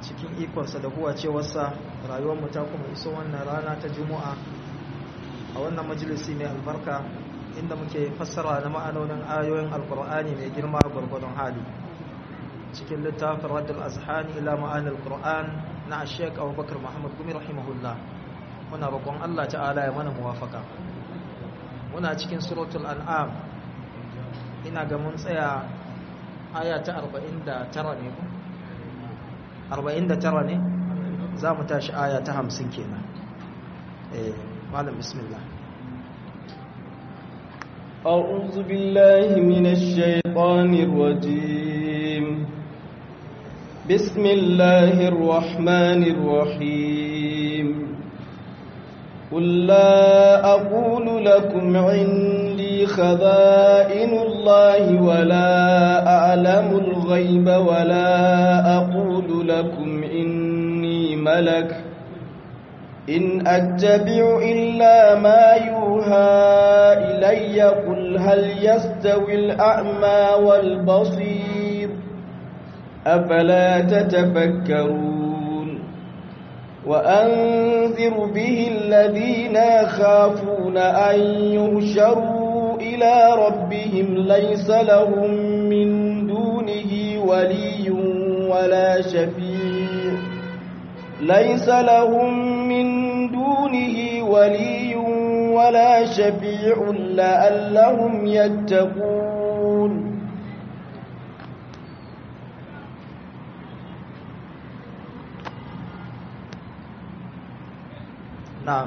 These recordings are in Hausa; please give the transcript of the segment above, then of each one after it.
cikin ikonsa da huwacewarsa rayuwarmu ta kuma iso wannan rana ta juma'a a wannan majalisi mai albarka inda muke fassara na ma'anonin ayoyin alkur'ani mai girma gwargwadon hali cikin littafin raddul azhani ila ma'anil qur'an na ashek abubakar muhammad gumi rahimahullah muna roƙon allah ta'ala ya mana muwafaka muna cikin suratul an'am ina ga mun tsaya aya ta 49 ne ku 49 ne za mu tashi aya ta 50 kenan eh malam bismillah أعوذ بالله من الشيطان الرجيم بسم الله الرحمن الرحيم قل لا أقول لكم عندي خذائن الله ولا أعلم الغيب ولا أقول لكم إني ملك إن أتبع إلا ما يوحى إلي قل هل يستوي الأعمى والبصير أفلا تتفكرون وأنذر به الذين يخافون أن يهشروا إلى ربهم ليس لهم من دونه ولي ولا شفيع ليس لهم من دونه ولي ولا شفيع لعلهم يتقون na'am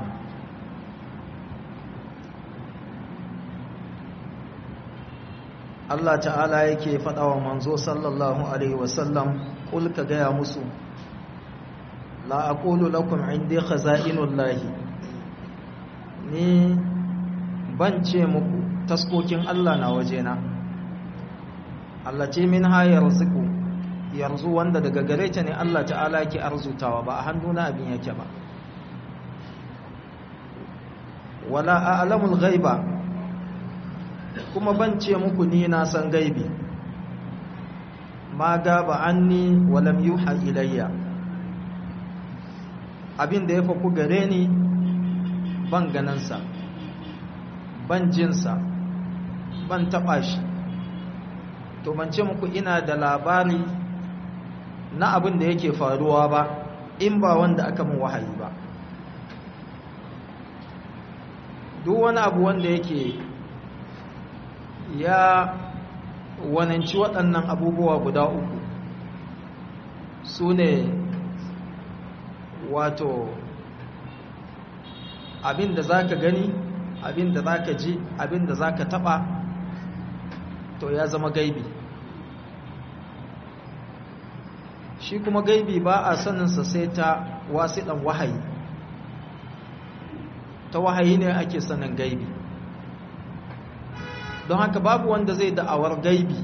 Allah ta'ala yake faɗa wa manzo sallallahu alaihi wasallam kul ka gaya musu la aqulu lakum indi khaza'inullahi ni ban ce muku taskokin Allah na wajena Allah ce min hayar ziku yarzu wanda daga gare ta ne Allah ta'ala yake arzutawa ba a hannuna abin yake ba wala a'lamul ghaiba kuma ban ce muku ni na san gaibi ma gaba anni walam yuha ilayya abin da ya faku gare ni ban ganansa ban jinsa ban taɓa shi to ban ce muku ina da labari na abin da yake faruwa ba in ba wanda aka mun wahayi ba duk wani abu wanda yake ya wananci waɗannan abubuwa guda uku su ne wato abin da za ka gani abin da za ka ji abin da za ka taɓa to ya zama gaibi shi kuma gaibi ba a saninsa sai ta wasiɗan wahayi ta wahayi ne ake sanin gaibi don haka babu wanda zai da'awar gaibi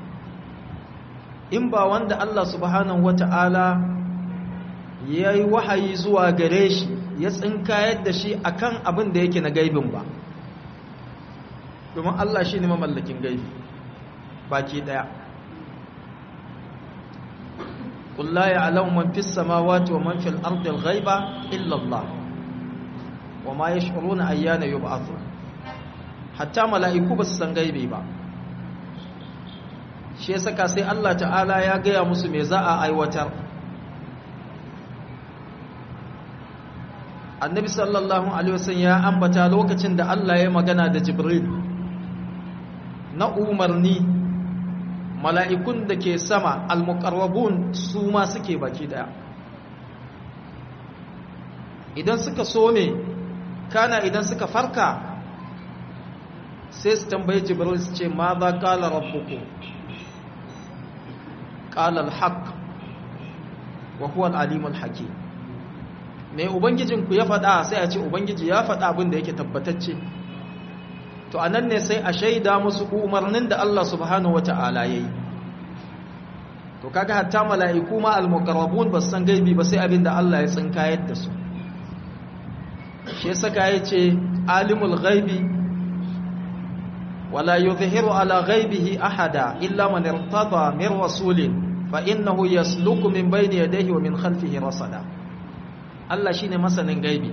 in ba wanda Allah subhanahu wata'ala ya yi wahayi zuwa gare shi ya tsinkayar da shi akan abin da yake na gaibin ba domin Allah shi ne mamallakin gaibi baki daya قل لا يعلم من في السماوات ومن في الأرض الغيب إلا الله وما يشعرون أيان يبعثون حتى ملائكو بس san gaibi ba shi saka sai Allah ta'ala ya gaya musu me za a aiwatar annabi sallallahu alaihi wasallam ya ambata lokacin da Allah ya magana da Jibril na umarni mala'ikun da ke sama al-muqarrabun su ma suke baki daya idan suka so ne kana idan suka farka sai su tambaye jibril su ce ma za kala rabbuku kala al-haq wa huwa al-alim al-hakim me ubangijinku ya faɗa sai a ce ubangiji ya faɗa abin da yake tabbatacce to anan ne sai a shaida musu umarnin da Allah subhanahu wata'ala yayi to kaga hatta mala'iku ma al-muqarrabun ba san gaibi ba sai abin da Allah ya tsinkayar da su shi yasa ka yace alimul ghaibi wala yuzhiru ala ghaibihi ahada illa man irtada min rasulin fa innahu yasluku min bayni yadayhi wa min khalfihi rasada Allah shine masanin gaibi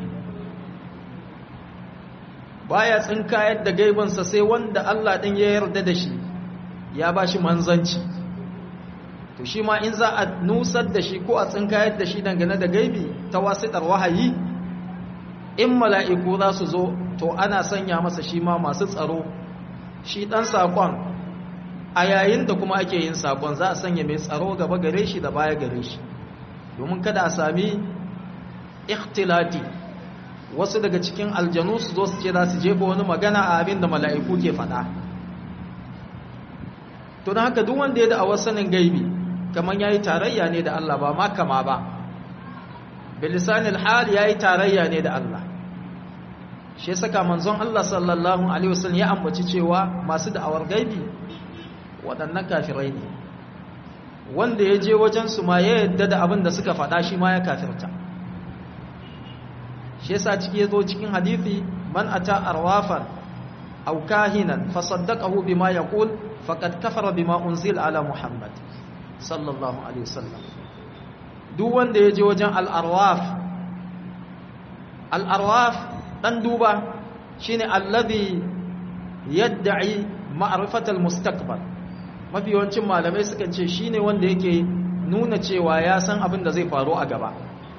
baya tsinkayar da gaibinsa sai wanda Allah din ya yarda da shi ya bashi manzanci to shi ma in za a nusar da shi ko a tsinkayar da shi dangane da gaibi ta wasitar wahayi in mala'iku za su zo to ana sanya masa shi ma masu tsaro shi ɗan saƙon a yayin da kuma ake yin saƙon za a sanya mai tsaro gaba gare shi da baya gare shi domin kada a sami ikhtilati wasu daga cikin aljanu su zo su ce za su jefa wani magana a abin da mala'iku ke faɗa to don haka duk wanda ya da a sanin gaibi kamar ya yi tarayya ne da Allah ba ma kama ba bilisanil hal ya yi tarayya ne da Allah shi saka manzon Allah sallallahu alaihi wasallam ya ambaci cewa masu da'awar gaibi waɗannan kafirai ne wanda ya je wajen su ma ya yadda da abin da suka faɗa shi ma ya kafirta shi yasa ciki yazo cikin hadisi man ata arwafan aw kahinan fasaddaqahu bima yaqul faqad kafara bima unzila ala muhammad sallallahu alaihi wasallam duk wanda ya je wajen al-arwaf al-arwaf dan duba shine alladhi yad'i ma'rifatal mustaqbal mafi yawancin malamai suka ce shine wanda yake nuna cewa ya san abin da zai faru a gaba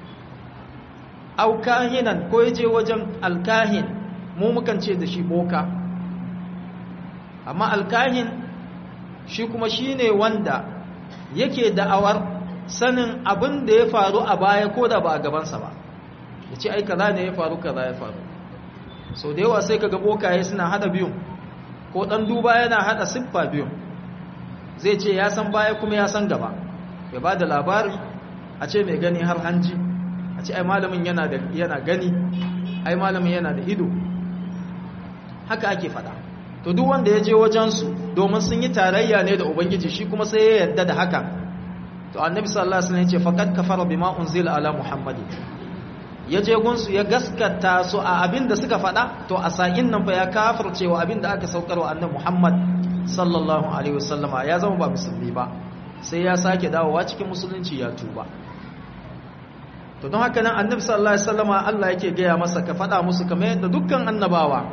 au kahinan ko yaje wajen alkahin mu mukan ce da shi boka amma alkahin shi kuma shine wanda yake da'awar sanin abin da ya faru a baya ko da ba a gabansa ba ya ce ai kaza ne ya faru kaza ya faru so da yawa sai kaga bokaye suna hada biyun ko dan duba yana hada siffa biyun zai ce ya san baya kuma ya san gaba ya ba da labari a ce mai gani har hanji a ce ai malamin yana da yana gani ai malamin yana da ido haka ake fada to duk wanda ya je wajensu domin sun yi tarayya ne da ubangiji shi kuma sai ya yarda da haka to annabi sallallahu alaihi wasallam ya ce faqad kafara bima unzila ala muhammadin ya je gunsu ya gaskata su a abin da suka faɗa to a sa'in nan fa ya kafircewa abin da aka saukarwa annabi Muhammad sallallahu alaihi wasallama ya zama ba musulmi ba sai ya sake dawowa cikin musulunci ya tuba to don haka nan annabi sallallahu alaihi wasallama Allah yake gaya masa ka faɗa musu kamar yadda dukkan annabawa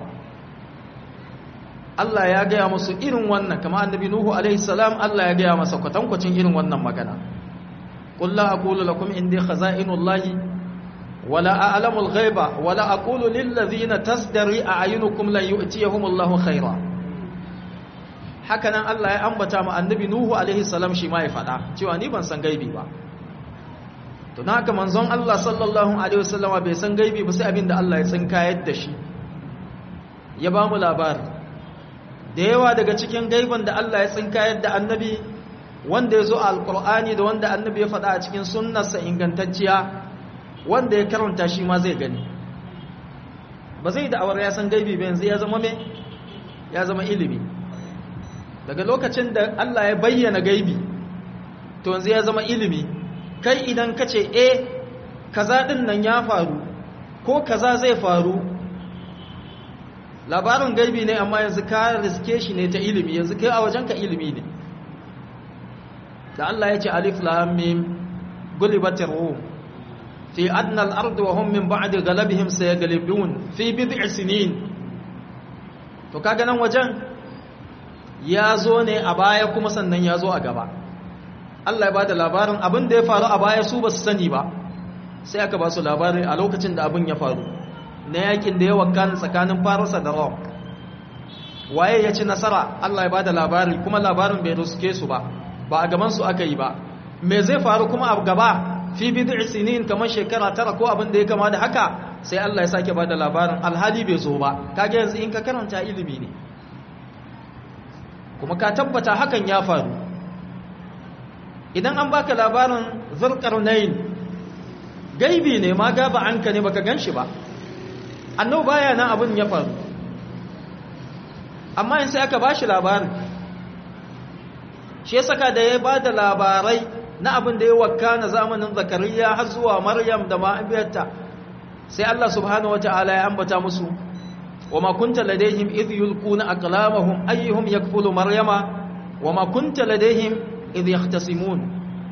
Allah ya gaya musu irin wannan kamar annabi Nuhu alaihi salam Allah ya gaya masa kwatankwacin irin wannan magana qul la aqulu lakum indi khaza'inullahi ولا أعلم الغيب ولا أقول للذين تزدري أعينكم لن يؤتيهم الله خيرا hakanan Allah ya ambata ma annabi Nuhu alaihi salam shi ma ya faɗa cewa ni ban san gaibi ba to dan haka manzon Allah sallallahu alaihi wasallam bai san gaibi ba sai abinda Allah ya tsinkayar da shi ya ba mu labari da yawa daga cikin gaiban da Allah ya tsinkayar da annabi wanda ya zo a alqur'ani da wanda annabi ya faɗa a cikin sunnarsa ingantacciya wanda ya karanta shi ma zai gani ba zai da'awar ya san gaibi ba yanzu ya zama me ya zama ilimi daga lokacin da Allah ya bayyana gaibi to yanzu ya zama ilimi kai idan ka ce eh kaza din nan ya faru ko kaza zai faru labarin gaibi ne amma yanzu ka riske shi ne ta ilimi yanzu kai a wajenka ilimi ne da Allah ya ce alif lam mim gulibatir rum في أدنى الأرض وهم من بعد غلبهم سيغلبون في بضع سنين to kaga nan wajen ya zo ne a baya kuma sannan ya zo a gaba Allah ya bada labarin abin da ya faru a baya su ba su sani ba sai aka ba su labarin a lokacin da abin ya faru na yakin da ya wakana tsakanin Farisa da Rom waye ya ci nasara Allah ya bada labari kuma labarin bai ruske su ba ba a gaban su aka yi ba me zai faru kuma a gaba fi bid'i sinin kamar shekara tara ko abin da ya kama da haka sai Allah ya sake bada labarin alhali bai zo ba kage yanzu in ka karanta ilimi ne kuma ka tabbata hakan ya faru idan an baka labarin zulqarnain gaibi ne ma gaba anka ne baka ganshi ba annabi baya nan abin ya faru amma in sai aka bashi labarin shi ya saka da ya bada labarai na abin da ya wakana zamanin zakariya har zuwa maryam da ma'abiyarta sai Allah subhanahu wata'ala ya ambata musu wa ma kunta ladaihim idh yulquna aqlamahum ayyuhum yakfulu maryama wa ma kunta ladaihim idh yahtasimun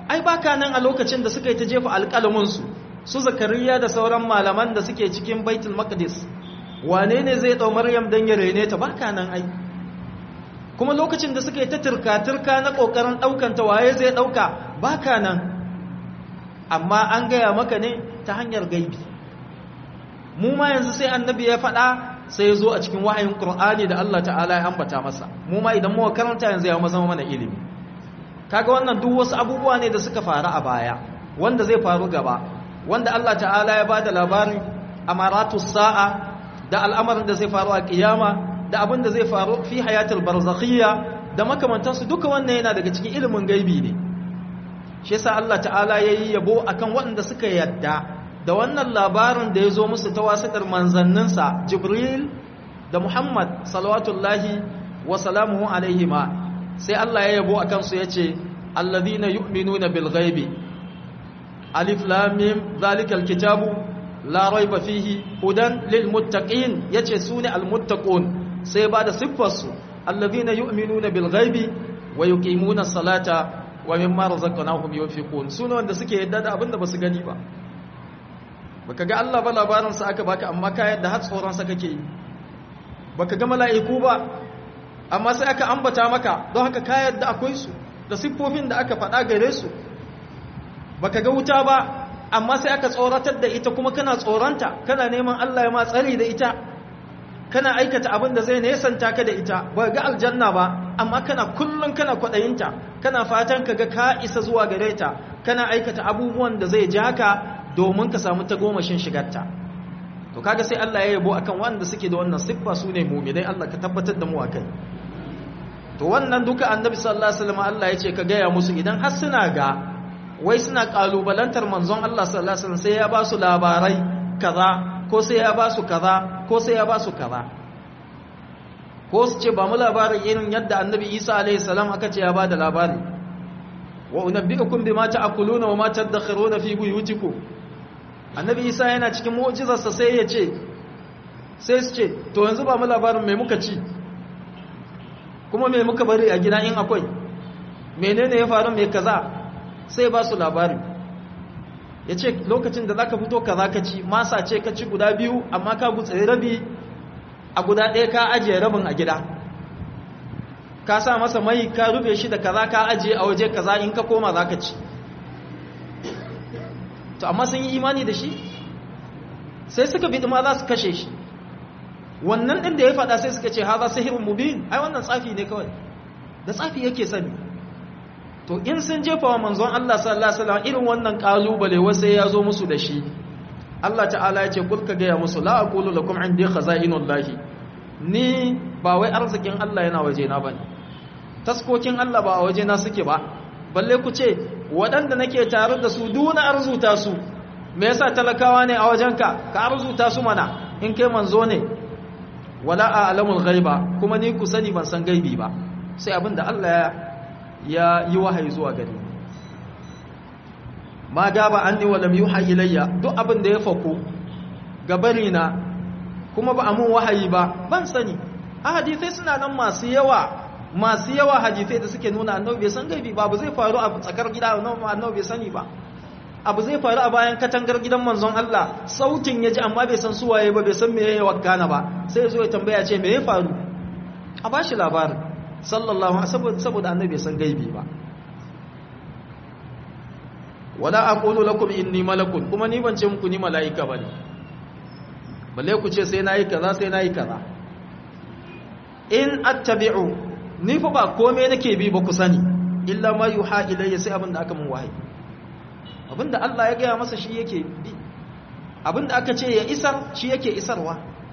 ai baka nan a lokacin da suka yi ta jefa alƙalaminsu su zakariya da sauran malaman da suke cikin baitul maqdis wane ne zai ɗau maryam don ya rene ta baka nan ai kuma lokacin da suka yi ta turka-turka na ƙoƙarin ɗaukanta waye zai ɗauka baka nan amma an gaya maka ne ta hanyar gaibi mu ma yanzu sai annabi ya faɗa sai ya zo a cikin wahayin ƙur'ani da Allah ta'ala ya ambata masa mu ma idan muka karanta yanzu ya zama mana ilimi kaga wannan duk wasu abubuwa ne da suka faru a baya wanda zai faru gaba wanda Allah ta'ala ya bada labarin amaratus sa'a da al'amarin da zai faru a kiyama da abin da zai faru fi hayatul barzakhiyya da makamantansu duka wannan yana daga cikin ilimin gaibi ne shi yasa Allah ta'ala yayi yabo akan waɗanda suka yadda da wannan labarin da ya zo musu ta wasitar manzanninsa Jibril da Muhammad salawatullahi wa salamuhu alaihima sai Allah ya yabo akan su yace alladhina yu'minuna bil ghaibi alif lam mim zalikal kitabu la raiba fihi hudan lil muttaqin yace sune al muttaqun sai ba da siffar su alladhina yu'minuna bil ghaibi wa yuqimuna salata wa mimma razaqnahum yunfiqun sune wanda suke yadda da abinda basu gani ba baka ga Allah ba labarin sa aka baka amma ka yadda har tsoron sa kake yi baka ga mala'iku ba amma sai aka ambata maka don haka ka yadda akwai su da siffofin da aka faɗa gare su baka ga wuta ba amma sai aka tsoratar da ita kuma kana tsoranta kana neman Allah ya ma tsari da ita kana aikata abin da zai nesanta ka da ita ba ga aljanna ba amma kana kullum kana kwaɗayinta kana fatan ka ga ka isa zuwa gare ta kana aikata abubuwan da zai ja ka domin ka samu tagomashin shigarta to kaga sai Allah ya yabo akan wanda suke da wannan siffa su ne mu'minai Allah ka tabbatar da mu akai to wannan duka annabi sallallahu alaihi wasallam Allah ya ce ka gaya musu idan har suna ga wai suna kalubalantar manzon Allah sallallahu alaihi wasallam sai ya ba su labarai kaza ko sai ya ba su kaza ko sai ya ba su kaza ko su ce ba mu labarin irin yadda annabi Isa alaihi salam aka ce ya ba da labari wa unabbiukum bima ta'kuluna wa ma tadakhiruna fi buyutikum annabi Isa yana cikin mu'jizarsa sai ya ce sai su ce to yanzu ba mu labarin me muka ci kuma me muka bari a gida in akwai menene ya faru me kaza sai ba su labari ya ce lokacin da za ka fito ka za ka ci masa ce ka ci guda biyu amma ka gutsari rabi a guda ɗaya ka ajiye rabin a gida ka sa masa mai ka rufe shi da kaza ka ajiye a waje kaza in ka koma za ka ci to amma sun yi imani da shi sai suka bi ma za su kashe shi wannan ɗin da ya faɗa sai suka ce ha za sihirin mubin ai wannan tsafi ne kawai da tsafi yake sani to in sun jefa wa manzon Allah sallallahu alaihi wasallam irin wannan kalubale wasai ya zo musu da shi Allah ta'ala ya ce kul ka gaya musu la aqulu lakum indi khaza'inullahi ni ba wai arzikin Allah yana waje na bane taskokin Allah ba a waje na suke ba balle ku ce waɗanda nake tare da su duna arzuta su me yasa talakawa ne a wajenka ka arzuta su mana in kai manzo ne wala a'lamul ghaiba kuma ni ku sani ban san gaibi ba sai abinda Allah ya ya yi wahayi zuwa gare ni ma gaba anni wa lam yuha ilayya duk abin da ya faku gabari na kuma ba amun wahayi ba ban sani a hadisai suna nan masu yawa masu yawa hadisai da suke nuna annabi bai san gaibi ba abu zai faru a tsakar gida annabi bai sani ba abu zai faru a bayan katangar gidan manzon Allah sautin ya ji amma bai san suwaye ba bai san me ya wakana ba sai ya zo ya tambaya ce me ya faru a bashi labarin sallallahu alaihi saboda annabi bai san gaibi ba wala aqulu lakum inni malakun kuma ni ban ce muku ni malaika bane balle ku ce sai nayi kaza sai nayi kaza in attabi'u ni fa ba komai nake bi ba ku sani illa ma yuha ilayya sai abinda aka mun wahayi abinda Allah ya gaya masa shi yake bi abinda aka ce ya isar shi yake isarwa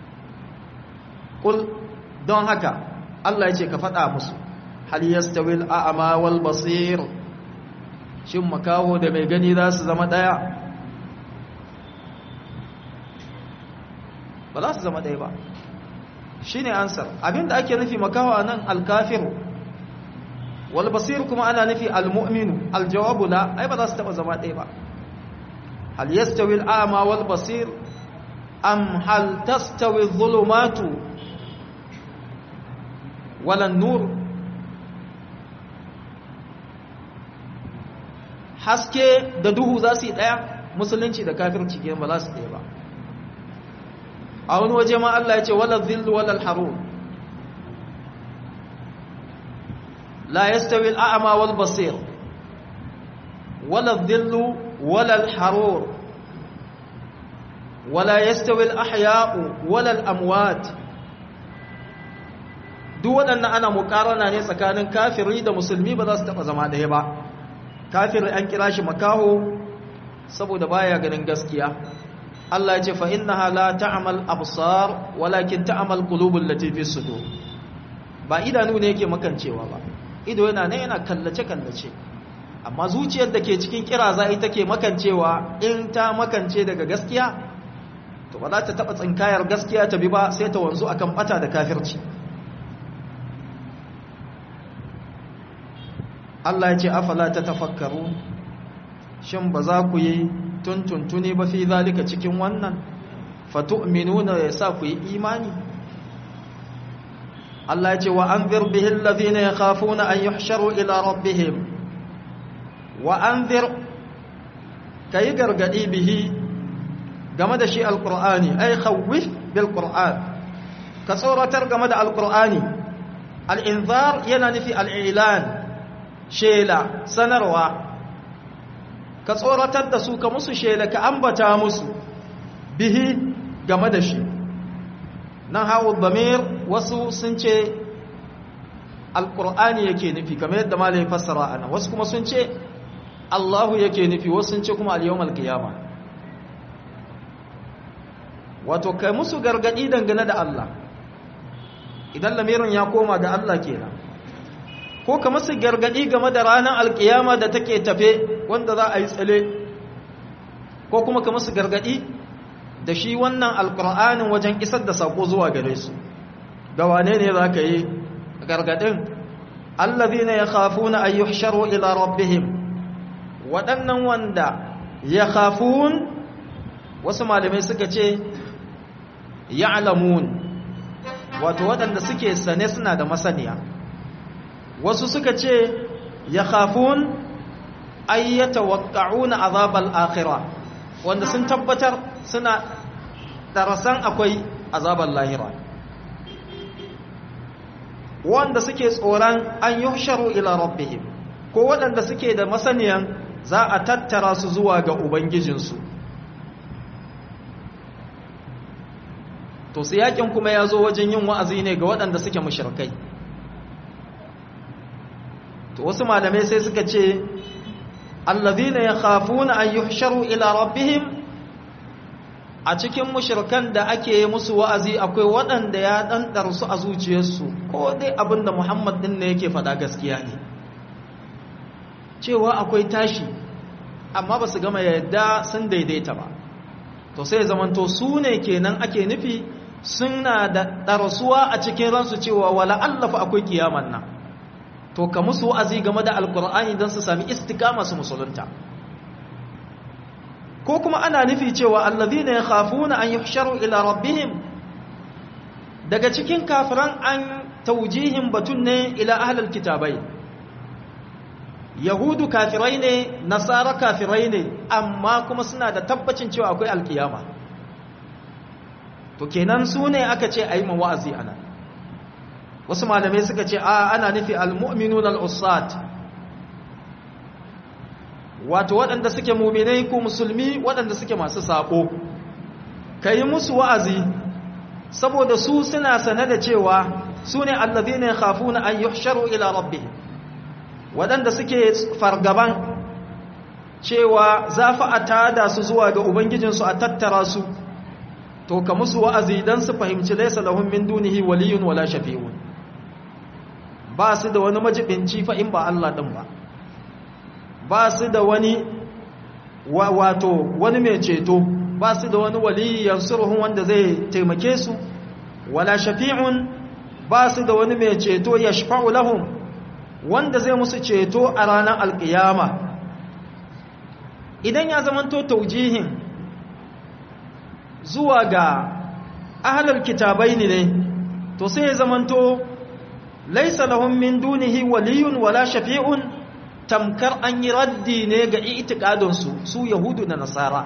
kul don haka Allah ya ce ka faɗa musu hal yastawil a'ma wal basir shin makaho da mai gani za su zama ɗaya ba za su zama ɗaya ba shi ne ansar abinda ake nufi makaho a nan alkafiru wal basir kuma ana nufi almu'minu aljawabu la ai ba za su taɓa zama ɗaya ba hal yastawi al'ama wal basir am hal tastawi dhulumatu wala nur haske da duhu za su yi ɗaya musulunci da kafirci ke ba za su ɗaya ba a wani waje ma Allah ya ce wala zillu wala haru la yastawi al'ama wal basir wala zillu wala harur wala yastawi al'ahya'u wala al'amwat duk waɗannan ana muƙarana ne tsakanin kafiri da musulmi ba za su taɓa zama ɗaya ba kafiri an kira shi makaho saboda baya ganin gaskiya Allah ya ce fa innaha la ta'mal absar walakin ta'mal qulubul lati fi sudur ba idanu ne yake makancewa ba ido yana ne yana kallace kallace amma zuciyar da ke cikin kiraza ita ke makancewa in ta makance daga gaskiya to ba za ta taba tsinkayar gaskiya ta bi ba sai ta wanzu akan bata da kafirci Allah ya ce afala ta tafakkaru shin ba za ku yi tuntuntuni ba fi zalika cikin wannan fatu'minuna ya sa ku yi imani Allah ya ce wa anzir bihi alladhina yakhafuna an yuhsharu ila rabbihim wa anzir kai gargadi bihi game da shi alqur'ani ay khawwif bil qur'an ka tsoratar game da alqur'ani al-inzar yana nufi al-i'lan shela sanarwa ka tsoratar da su ka musu shela ka ambata musu bihi game da shi nan hawo damir wasu sun ce alkur'ani yake nufi kamar yadda malai fassara ana wasu kuma sun ce Allahu yake nufi wasu sun ce kuma al-yawmal qiyama wato kai musu gargadi dangane da Allah idan lamirin ya koma ga Allah kenan ko ka musu gargadi game da ranar alkiyama da take tafe wanda za a yi tsale ko kuma ka musu gargadi da shi wannan alkur'anin wajen isar da sako zuwa gare su ga wane ne za ka yi gargadin allazina yakhafuna an yuhsharu ila rabbihim waɗannan wanda yakhafun wasu malamai suka ce ya'lamun wato waɗanda suke sane suna da masaniya wasu suka ce yakhafun ay yatawaqqa'una azabal akhirah wanda sun tabbatar suna darasan akwai azabar lahira wanda suke tsoron an yuhsharu ila rabbihim ko waɗanda suke da masaniyan za a tattara su zuwa ga ubangijinsu to su yakin kuma ya zo wajen yin wa'azi ne ga waɗanda suke mushrikai to wasu malamai sai suka ce allazina yakhafuna an yuhsharu ila rabbihim a cikin mushrikan da ake musu wa'azi akwai waɗanda ya ɗanɗar su a zuciyarsu ko dai abinda Muhammad din ne yake faɗa gaskiya ne cewa akwai tashi amma ba su gama yadda sun daidaita ba to sai zamanto su ne kenan ake nufi suna da ɗarsuwa a cikin ransu cewa wala allafa akwai kiyaman nan to ka musu wa'azi game da alkur'ani don su sami istikama su musulunta ko kuma ana nufi cewa allazina yakhafuna an yuhsharu ila rabbihim daga cikin kafiran an taujihin batun ne ila ahlul kitabai yahudu kafirai ne nasara kafirai ne amma kuma suna da tabbacin cewa akwai alkiyama to kenan su ne aka ce ayi wa'azi ana wasu malamai suka ce a ana nufi almu'minun al'ussat wato waɗanda suke muminai ko musulmi waɗanda suke masu saƙo ka yi musu wa'azi saboda su suna sane da cewa su ne allazi ne hafu na an yuhsharu ila rabbi waɗanda suke fargaban cewa za fi a tada su zuwa ga ubangijinsu a tattara su to ka musu wa'azi don su fahimci laisa lahun min dunihi waliyun wala shafi'un ba su da wani majibinci fa in ba Allah ɗin ba ba su da wani wato wani mai ceto ba su da wani waliyan surhun wanda zai taimake su wala shafi'un ba su da wani mai ceto ya shafa'u lahum wanda zai musu ceto a ranar alkiyama idan ya zamanto taujihin zuwa ga ahalar kitabai ne to sai ya zamanto laisa lahum min dunihi waliyun wala shafi'un tamkar an yi raddi ne ga itikadinsu su yahudu da nasara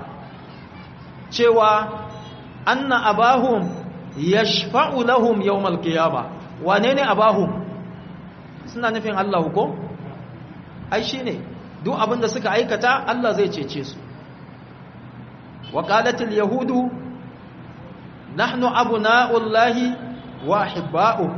cewa anna abahum yashfa'u lahum yawmal qiyamah wane ne abahum suna nufin Allah ko ai shine duk abinda suka aikata Allah zai cece su wa qalatil yahudu nahnu abna'ullahi wa ahibba'uhu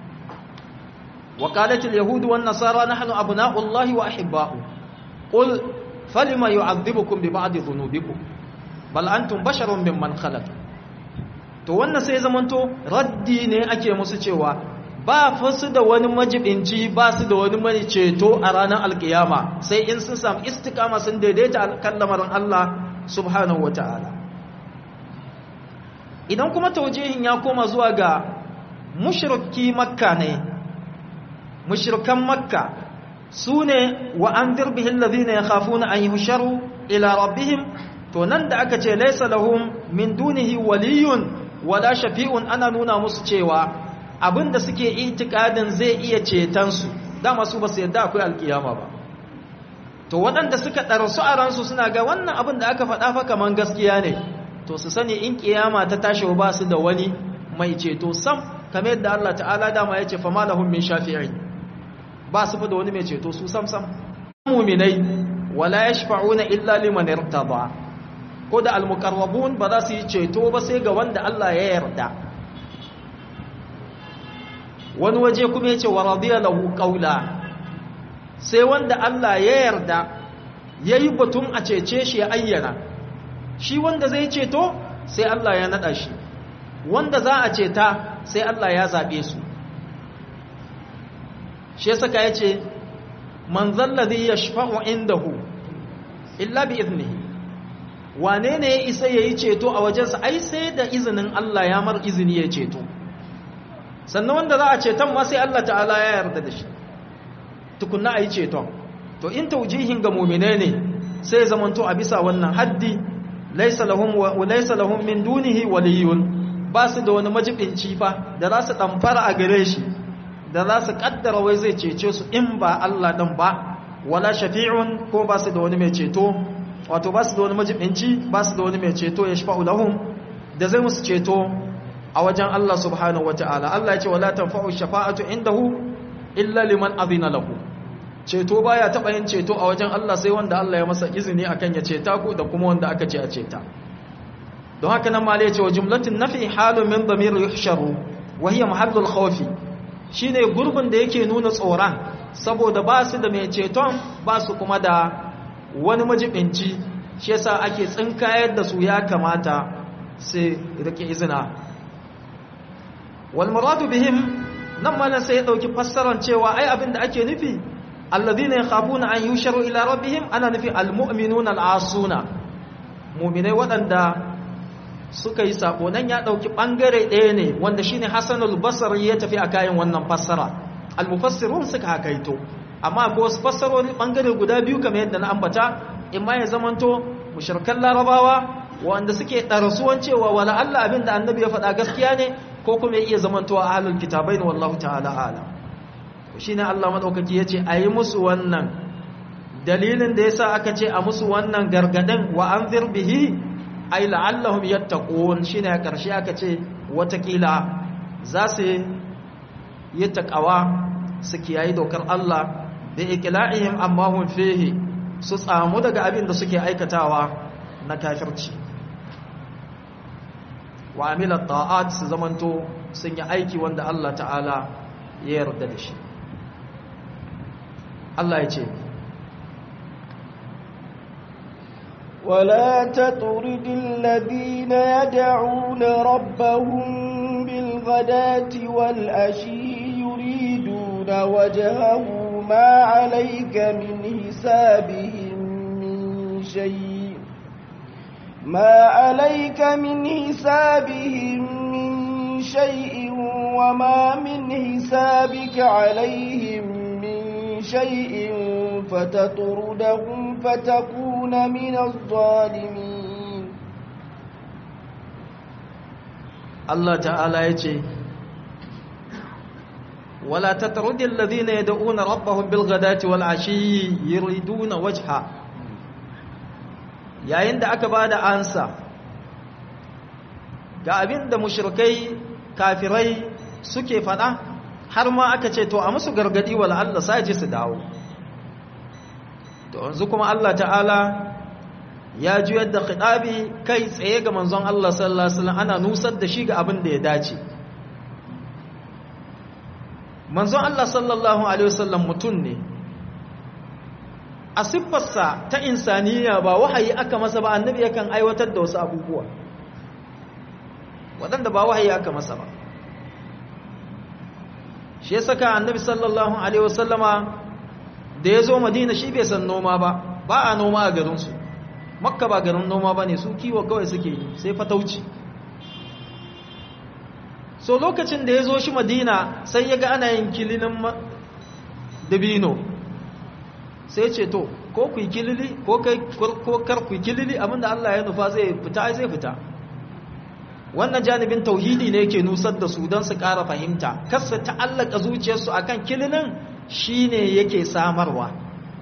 وقالت اليهود والنصارى نحن أبناء الله وأحباؤه قل فلما يعذبكم ببعض ذنوبكم بل أنتم بشر ممن خلق to wannan sai zamanto raddi ne ake musu cewa ba fasu da wani majibinci ba su da wani mai ceto a ranar alkiyama sai in sun samu istikama sun daidaita kan lamarin Allah subhanahu wataala idan kuma taujihin ya koma zuwa ga mushriki makka ne mushrikan makka su ne wa an dirbihin lazina ya kafu na an yi husharu ila rabbihim to nan da aka ce laisa lahum min dunihi waliyun wala shafi'un ana nuna musu cewa abinda suke itikadin zai iya cetonsu dama su ba su yadda akwai alkiyama ba to waɗanda suka ɗarsu a ransu suna ga wannan abin da aka faɗa fa kaman gaskiya ne to su sani in kiyama ta tashi ba su da wani mai ceto sam kamar yadda Allah ta'ala dama ya ce fama lahum min shafi'in ba su fi da wani mai ceto su sam-sam muminai wala ya shafa'una illa liman irtaba ko da almukarrabun ba za su yi ceto ba sai ga wanda Allah ya yarda wani waje kuma ya ce wa radiya lahu qawla sai wanda Allah ya yarda yayi batun a cece shi ya ayyana shi wanda zai ceto sai Allah ya nada shi wanda za a ceta sai Allah ya zabe su shi ya saka ya ce man zalladhi yashfa'u indahu illa bi iznihi wane ne ya isa yayi ceto a wajensa ai sai da izinin Allah ya mar izini ya ceto sannan wanda za a ceton ma sai Allah ta'ala ya yarda da shi tukunna ayi ceton to in taujihin ga mu'mine ne sai zamanto a bisa wannan haddi laysa lahum wa laysa lahum min dunihi waliyun ba su da wani majibinci fa da za su damfara a gare shi da za su kaddara wai zai cece su in ba Allah dan ba wala shafi'un ko ba su da wani mai ceto wato ba su da wani majibinci ba su da wani mai ceto ya shafa'u lahum da zai musu ceto a wajen Allah subhanahu wata'ala Allah ya ce wala tanfa'u shafa'atu indahu illa liman azina lahu ceto baya taba yin ceto a wajen Allah sai wanda Allah ya masa izini akan ya ceta ku da kuma wanda aka ce a ceta don haka nan ma ya ce wa jumlatin nafi halun min damir yuhsharu wa hiya mahallul khawfi shine gurbin da yake nuna tsoron saboda ba su da mai ceton ba su kuma da wani majibinci shi yasa ake tsinkayar da su ya kamata sai rike izina wal muradu bihim nan ma sai ya dauki fassarar cewa ai abinda ake nufi alladhina yakhafuna an yusharu ila rabbihim ana nufi almu'minuna al'asuna mu'minai waɗanda suka yi sako nan ya dauki bangare ɗaya ne wanda shine Hassanul Basri ya tafi a kayan wannan fassara al-mufassirun suka hakaito amma ko wasu fassarori bangare guda biyu kamar yadda na ambata imma ya zamanto mushrikan larabawa wanda suke darasuwan cewa wala Allah abinda annabi ya faɗa gaskiya ne ko kuma ya iya zamantowa ahlul kitabain wallahu ta'ala alam shine Allah madaukaki yace ayi musu wannan dalilin da yasa aka ce a musu wannan gargadin wa anzir bihi ay la'allahum yattaqun shine a karshe aka ce watakila za su yi taqawa su kiyayi dokar Allah da iqla'ihim amma hum fihi su tsamu daga abin da suke aikatawa na kafirci wa amila ta'at su zamanto sun yi aiki wanda Allah ta'ala ya yarda da shi Allah ya ce ولا تطرد الذين يدعون ربهم بالغداة والأشي يريدون وجهه ما عليك من حسابهم من شيء ما عليك من حسابهم من شيء وما من حسابك عليهم من شيء فتطردهم فتكون من الظالمين Allah ta'ala ya ce wala tatrudi alladhina yad'una rabbahum bil ghadati wal ashi yuriduna wajha yayin da aka bada ansa ga abin da mushrikai kafirai suke fada har ma aka ce to a musu gargadi wala Allah saje su dawo to yanzu kuma Allah ta'ala ya juyar da khitabi kai tsaye ga manzon Allah sallallahu alaihi wasallam ana nusar da shi ga abin da ya dace manzon Allah sallallahu alaihi wasallam mutum ne a siffarsa ta insaniya ba wahayi aka masa ba annabi yakan aiwatar da wasu abubuwa waɗanda ba wahayi aka masa ba shi ya saka annabi sallallahu alaihi wasallama da ya zo madina shi bai san noma ba ba a noma a garinsu makka ba garin noma ba ne su kiwo kawai suke yi sai fatauci so lokacin da ya zo shi madina sai ya ga ana yin kilinin dabino sai ce to ko ku yi kilili ko kar ku yi kilili abinda Allah ya nufa zai fita zai fita wannan janibin tauhidi ne yake nusar da su don su ƙara fahimta kasa ta'allaka zuciyarsu akan kilinin shine yake samarwa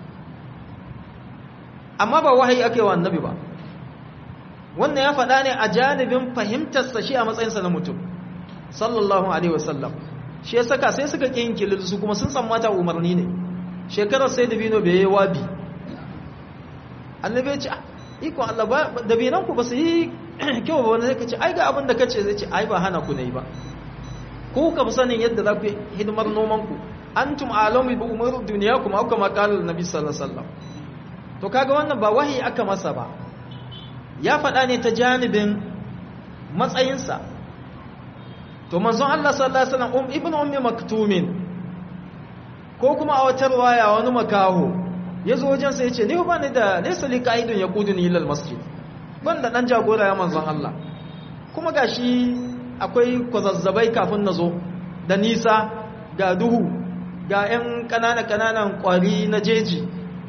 amma ba wahayi aka yi wa annabi ba wannan ya faɗa ne a janibin fahimtarsa shi a matsayinsa na mutum sallallahu alaihi wasallam shi ya saka sai suka ƙin kilil su kuma sun tsammata umarni ne shekarar sai dabino bai yi wabi annabi ya ce iko Allah ba dabinan ku ba su yi kyau ba wanda zai kace ai ga abin da kace zai ce ai ba hana ku ne ba ku ka fi sanin yadda za ku yi hidimar noman ku antum alamu bi umur dunyakum aw kama qala annabi sallallahu alaihi wasallam to kaga wannan ba wahayi aka masa ba ya faɗa ne ta janibin matsayinsa to manzon Allah sallallahu alaihi wasallam um ibnu ummi maktumin ko kuma a wata riwaya wani makaho yazo wajen sa yace ni ba ni da laysa li qaidun yaquduni ila almasjid ban da dan jagora ya manzon Allah kuma gashi akwai kwazazzabai kafin nazo da nisa ga duhu ga 'yan kanana kananan kwari na jeji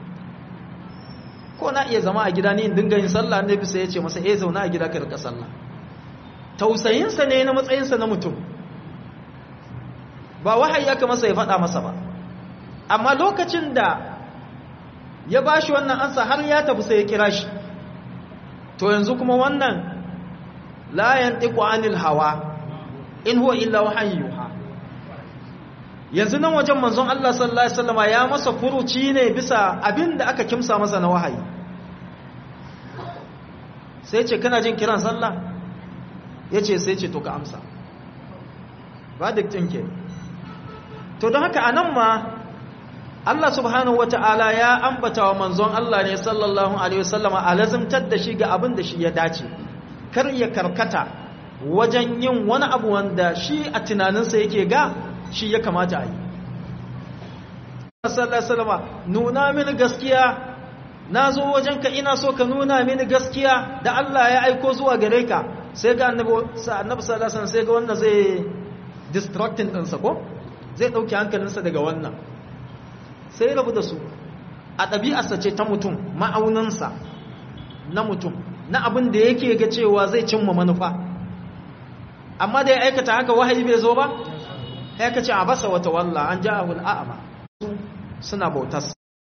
ko na iya zama a gida ni in dinga yin sallah ne bisa yace masa eh zauna a gida ka rika sallah tausayinsa ne na matsayinsa na mutum ba wahayi aka masa ya faɗa masa ba amma lokacin da ya ba shi wannan ansa har ya tafi sai ya kira shi to yanzu kuma wannan la yantiqu anil hawa in huwa illa wahyu yuha yanzu nan wajen manzon Allah sallallahu alaihi wasallama ya masa furuci ne bisa abin da aka kimsa masa na wahayi sai ce kana jin kiran sallah yace sai ce to ka amsa ba da tinke to don haka anan ma Allah subhanahu wata'ala ya ambata wa manzon Allah ne sallallahu alaihi wasallama a lazimtar da shi ga abin da shi ya dace kar ya karkata wajen yin wani abu wanda shi a tunaninsa yake ga shi ya kamata a yi sallallahu alaihi nuna mini gaskiya na zo wajenka ina so ka nuna mini gaskiya da Allah ya aiko zuwa gare ka sai ga annabi sallallahu alaihi sai ga wannan zai distracting ɗinsa ko zai ɗauki hankalinsa daga wannan sai rabu da su a ɗabi'arsa ce ta mutum ma'auninsa na mutum na abin da yake ga cewa zai cimma manufa amma da ya aikata haka wahayi bai zo ba ya ka ce a basa wata walla an ja ahul a'ama suna bautas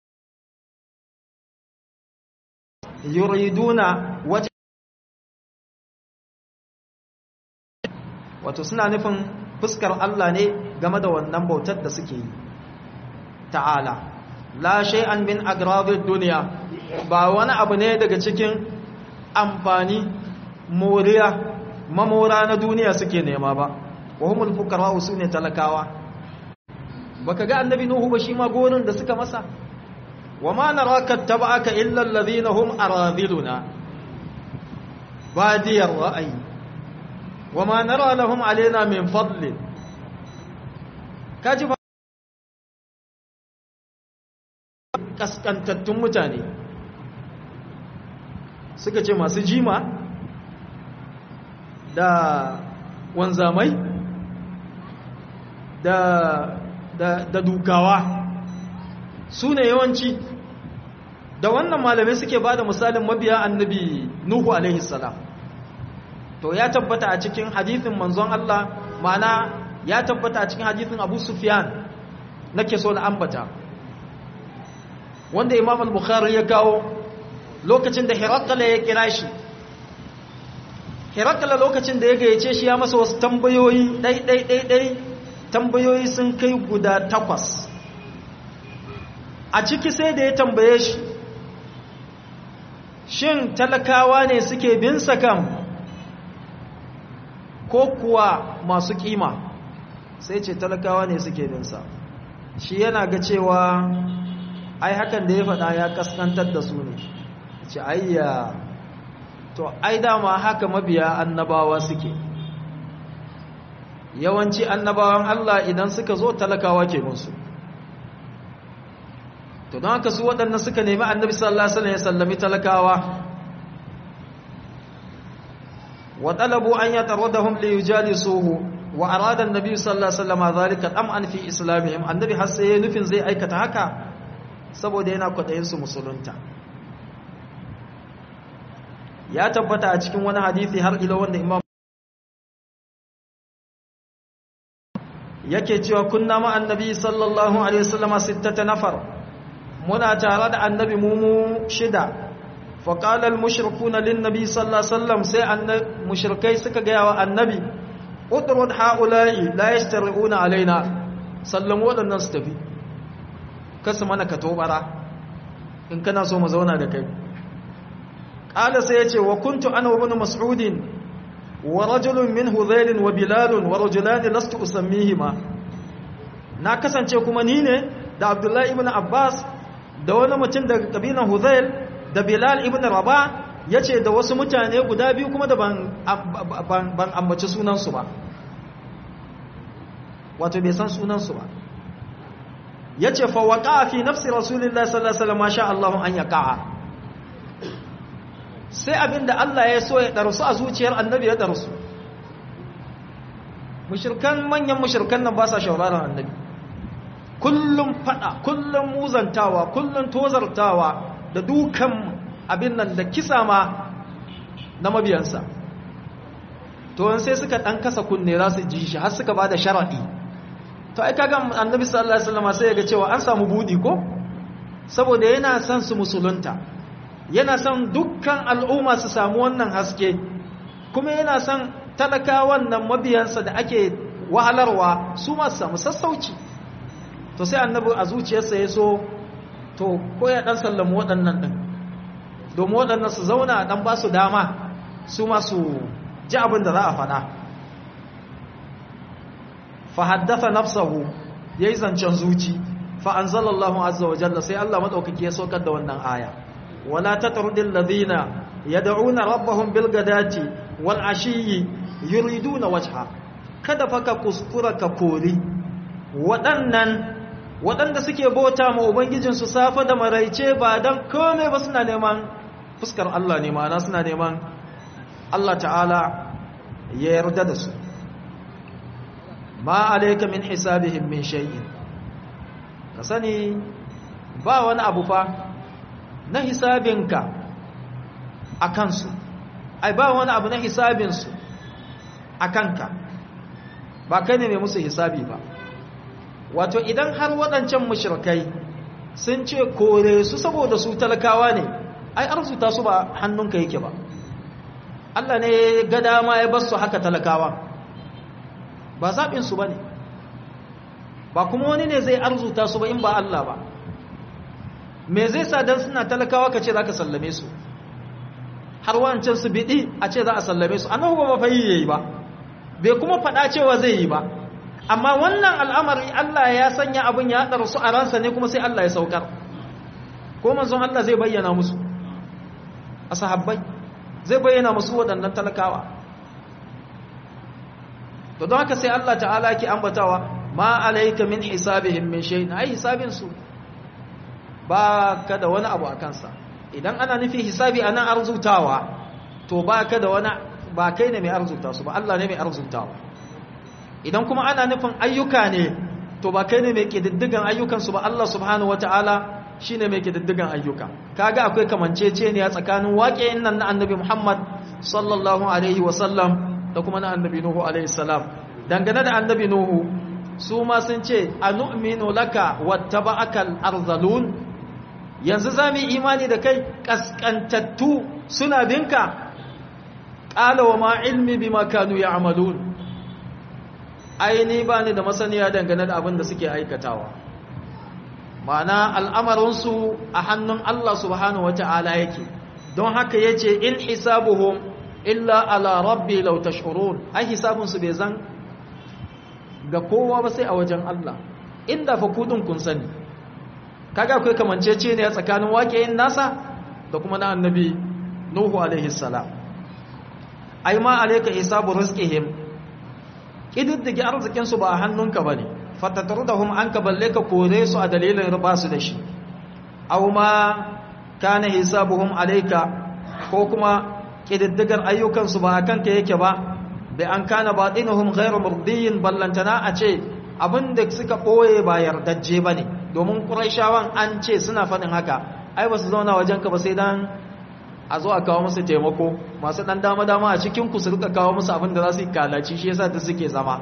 yuriduna waje wato suna nufin fuskar Allah ne game da wannan bautar da suke yi ta'ala la shay'an min agradid dunya ba wani abu ne daga cikin amfani moriya mamora na duniya suke nema ba wa humul fuqara usune talakawa baka ga annabi nuhu ba shi ma gorin da suka masa wa ma naraka tabaka illa alladhina hum aradiluna badiyar ra'ayi wa ma nara lahum alaina min fadli kaji ba kaskantattun mutane suka ce masu jima da wanzamai da, da, da dukawa su ne yawanci da wannan malamai suke ba da misalin mabiya annabi nuhu alaihi salam to ya tabbata a cikin hadithin manzon Allah mana ya tabbata a cikin hadithin abu sufyan nake so na ambata wanda imam al-bukhari ya kawo lokacin da hirakala ya kira shi hirakala lokacin da ya gayyace shi ya masa wasu tambayoyi ɗai-ɗai-ɗai tambayoyi sun kai guda takwas a ciki sai da ya tambaye shi shin talakawa ne suke bin kam ko kuwa masu kima sai ce talakawa ne suke binsa shi yana ga cewa ai hakan da ya faɗa ya kaskantar da su ne ce ayya to ai dama haka mabiya annabawa suke yawanci annabawan Allah idan suka zo talakawa ke musu to don haka su waɗannan suka nemi annabi sallallahu alaihi wasallam ya sallami talakawa wa talabu an yataradahum li yujalisuhu wa arada annabi sallallahu alaihi wasallam zalika tam'an fi islamihim annabi har sai nufin zai aikata haka saboda yana kwadayin su musulunta ya tabbata a cikin wani hadisi har ila wanda imam yake cewa kunna ma annabi sallallahu alaihi wasallam sittata nafar muna tare da annabi mumu shida faƙalar mushrikuna lin nabi sallallahu alaihi wasallam sai mushrikai suka gaya wa annabi udrud haula'i la yastari'una alaina sallam waɗannan su tafi kasu mana ka tobara in kana so mu zauna da kai qala sai yace wa kuntu ana ibn mas'udin wa rajulun min hudhail wa bilal wa rajulan lastu usammihima na kasance kuma ni ne da abdullahi ibn abbas da wani mutum daga kabilan hudhail da bilal ibn rabah yace da wasu mutane guda biyu kuma da ban ban ambaci sunansu ba wato bai san sunansu ba yace fa waqa fi nafsi rasulillahi sallallahu alaihi wasallam masha Allah an yaqa sai abinda Allah ya so ya darsu a zuciyar annabi ya darsu mushrikan manyan mushrikan nan ba sa shauraron annabi kullum fada kullum muzantawa kullum tozartawa da dukan abin nan da kisa ma na mabiyansa to sai suka dan kasa kunne za su ji shi har suka ba da sharadi to ai kaga annabi sallallahu alaihi wasallam sai ya ga cewa an samu budi ko saboda yana son su musulunta yana son dukkan al'umma su samu wannan haske kuma yana son talakawan nan mabiyansa da ake wahalarwa su ma su samu sassauci to sai annabi a zuciyarsa ya so to ko ya dan sallamu waɗannan ɗin domin waɗannan su zauna dan ba su dama su ma su ji abin da za a faɗa fa haddatha nafsahu yayi zancen zuci fa anzalallahu azza wa jalla sai Allah madaukaki ya saukar da wannan aya wala tatrudil ladina yad'una rabbahum bil gadati wal ashiyyi yuriduna wajha kada fa ka kuskura ka kori waɗannan waɗanda suke bauta ma ubangijinsu safa da maraice ba don kome ba suna neman fuskar Allah ne ma'ana suna neman Allah ta'ala ya yarda da su ma alaika min hisabihim min shay'in ka sani ba wani abu fa na hisabinka a kansu ai ba wani abu na hisabinsu a kanka ba kai ne mai musu hisabi ba wato idan har waɗancan mushrikai sun ce kore su saboda su talakawa ne ai arzuta su ba hannunka yake ba Allah ne ga dama ya bar su haka talakawa ba zaɓinsu ba ne ba kuma wani ne zai arzuta su ba in ba Allah ba me zai sa don suna talakawa ka ce za ka sallame su har wancan su biɗi a ce za a sallame su annahu ba fa yi yayi ba bai kuma faɗa cewa zai yi ba amma wannan al'amari Allah ya sanya abin ya haɗar su a ransa ne kuma sai Allah ya saukar ko manzon Allah zai bayyana musu a sahabbai zai bayyana musu waɗannan talakawa to don haka sai Allah ta'ala ke ambatawa ma alaika min hisabihim min shay'in ai hisabin su ba ka da wani abu a kansa idan ana nufi hisabi ana arzutawa to ba ka da wani ba kai ne mai arzuta su ba Allah ne mai arzutawa idan kuma ana nufin ayyuka ne to ba kai ne mai kididdigan ayyukansu ba Allah subhanahu wata'ala shi ne mai kididdigan ayyuka kaga akwai kamancece ne a tsakanin waƙeyin nan na annabi Muhammad sallallahu alaihi wasallam da kuma na annabi Nuhu alaihi salam dangane da annabi nuhu su ma sun ce anu'minu laka wattaba'akal arzalun yanzu zamu imani da kai kaskantattu suna binka qala wa ma ilmi bima kanu ya'malun ai ni bani da masaniya dangane da abin da suke aikatawa ma'ana al'amarinsu a hannun Allah subhanahu wata'ala yake don haka yace in hisabuhum illa ala rabbi law tash'urun ai hisabunsu bai zan ga kowa ba sai a wajen Allah inda fa kudin kun sani kaga akwai kamancece ne tsakanin waƙeyin nasa da kuma na annabi nuhu alaihi salam ai ma alayka hisabu rizqihim kididdige arzikin su ba a hannunka bane fatatrudahum anka balle ka kore su a dalilin riba su da shi aw ma kana hisabuhum alayka ko kuma kididdigar ayyukan su ba akan ka yake ba da an kana batinuhum ghairu murdiyin ballantana a ce abinda suka boye ba yardajje bane domin quraishawan an ce suna fadin haka ai ba su zauna wajen ka ba sai dan a zo a kawo musu taimako masu dan dama dama a cikin ku su rika kawo musu abin da za su yi kalaci shi yasa da suke zama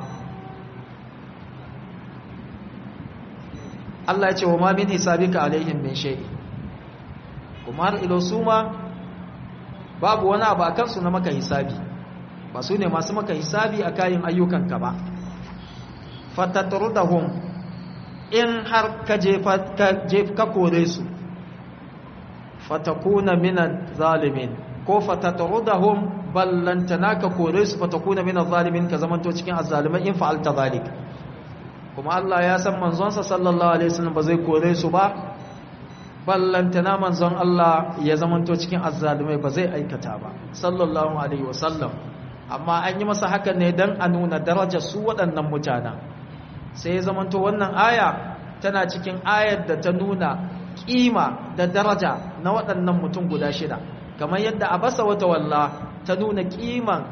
Allah ya ce wa ma min hisabika alaihim min shay kuma har ilo suma babu wani abu akan su na maka hisabi ba su ne masu maka hisabi a kayan ayyukanka ba fatatrudahum in har ka je ka kore su fatakuna minan zalimin ko fatatrudahum ballantana ka kore su fatakuna minan zalimin ka zamanto cikin azzalimai in fa'alta zalik kuma Allah ya san manzonsa sallallahu alaihi wasallam ba zai kore su ba ballantana manzon Allah ya zamanto cikin azzalimai ba zai aikata ba sallallahu alaihi wasallam amma an yi masa hakan ne don a nuna darajar su waɗannan mutanen sai ya zamanto wannan aya tana cikin ayar da ta nuna ƙima da daraja na waɗannan mutum guda shida kamar yadda a basa wata walla ta nuna ƙiman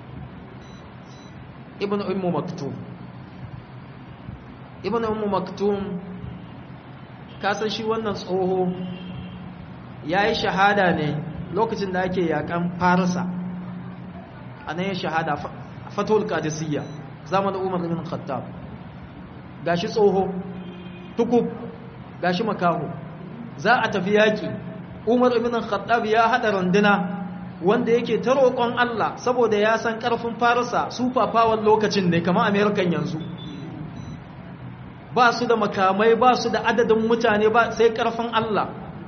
ibn ummu maktum ibn ummu maktum kasan shi wannan tsoho ya yi shahada ne lokacin da ake yakan farisa a nan ya shahada fatul qadisiyya zamanin umar ibn khattab gashi tsoho tukub gashi makaho za a tafi yaki umar ibn khattab ya hada runduna wanda yake ta roƙon Allah saboda ya san ƙarfin farisa super power lokacin ne kamar american yanzu ba su da makamai ba su da adadin mutane ba sai ƙarfin Allah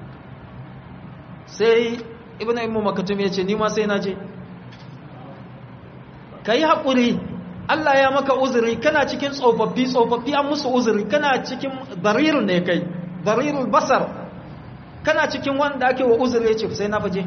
sai ibn immu makatum ya ce ni ma sai na je ka yi haƙuri Allah ya maka uzuri kana cikin tsofaffi tsofaffi an musu uzuri kana cikin barirun ne kai barirul basar kana cikin wanda ake wa uzuri ya ce sai na faje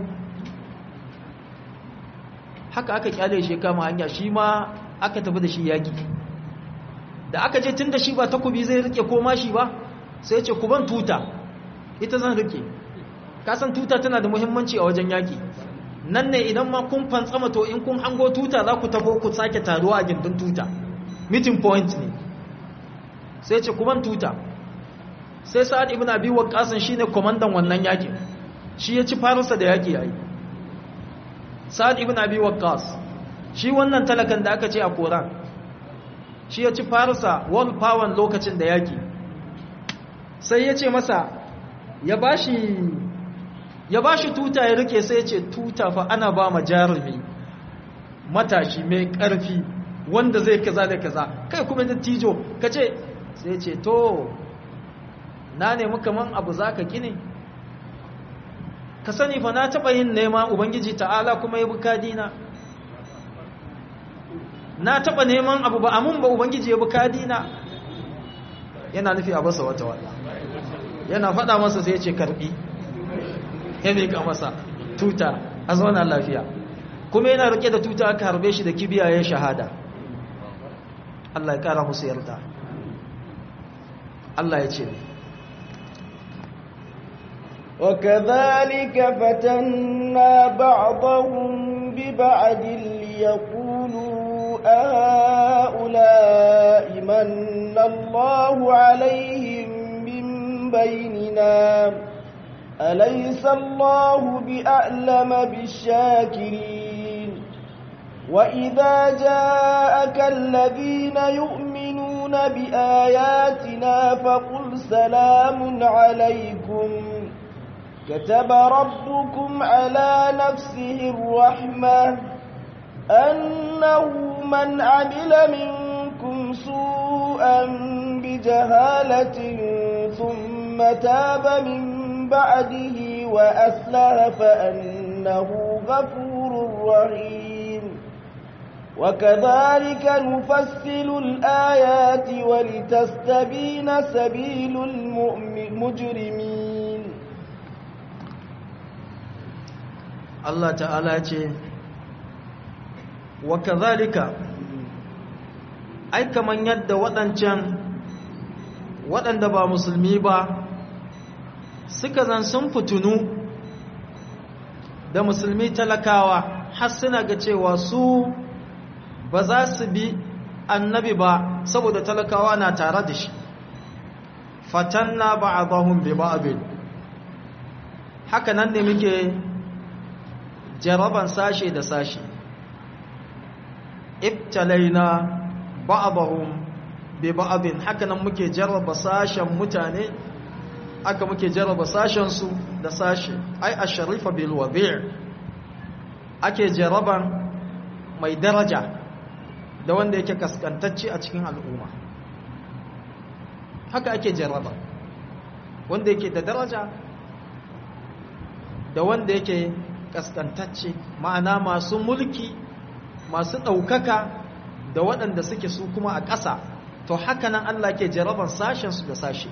haka aka kyale shi kama hanya shi ma aka tafi da shi yaƙi da aka je tun da shi ba takobi zai rike koma shi ba sai ce ku ban tuta ita zan rike kasan tuta tana da muhimmanci a wajen yaƙi nan ne idan ma kun fantsama to in kun hango tuta za ku tabo ku sake taruwa a gindin tuta meeting point ne sai ce kuban tuta sai sa'ad ibn abi waqqas shine komandan wannan yakin shi ya ci farisa da yaki yayi sa'ad ibn abi waqqas shi wannan talakan da aka ce a koran shi ya ci farisa world power lokacin da yaki sai ya ce masa ya bashi ya ba shi tuta ya rike sai ce tuta fa ana ba ma jarumi matashi mai ƙarfi wanda zai kaza da kaza kai kuma da tijo ka ce sai ce to na nemi kaman abu za ka gini ka sani fa na taɓa yin nema ubangiji ta'ala kuma ya bukadina na taɓa neman abu ba amun ba ubangiji ya bukadina yana nufi a basa wata wata yana faɗa masa sai ya ce karɓi ya miƙa masa tuta a zauna lafiya kuma yana rike da tuta aka harbe shi da kibiya ya shahada Allah ya ƙara musu yarda Allah ya ce وكذلك فتنا بعضهم ببعد ليقولوا أهؤلاء من الله عليهم من بيننا أليس الله بأعلم بالشاكرين وإذا جاءك الذين يؤمنون بآياتنا فقل سلام عليكم كتب ربكم على نفسه الرحمة أنه من عمل منكم سوءا بجهالة ثم تاب من بعده وأسلها فأنه غفور رحيم وكذلك نفصل الآيات ولتستبين سبيل المجرمين Allah ta'ala ce wa kazalika ai kaman yadda waɗancan waɗanda ba musulmi ba suka zan sun fitunu da musulmi talakawa har suna ga cewa su ba za su bi annabi ba saboda talakawa na tare da shi fatanna ba'dahum bi ba'd haka nan ne muke jaraban sashe da sashe ibtalaina ba'dahum bi ba'din haka nan muke jarraba sashen mutane aka muke jarraba sashen su da sashe ai asharifa bil wadi' ake jarraban mai daraja da wanda yake kaskantacce a cikin al'umma haka ake jarraba wanda yake da daraja da wanda yake kaskantacce ma'ana masu mulki masu ɗaukaka da waɗanda suke su kuma a ƙasa to haka nan Allah ke jaraban sashensu da sashe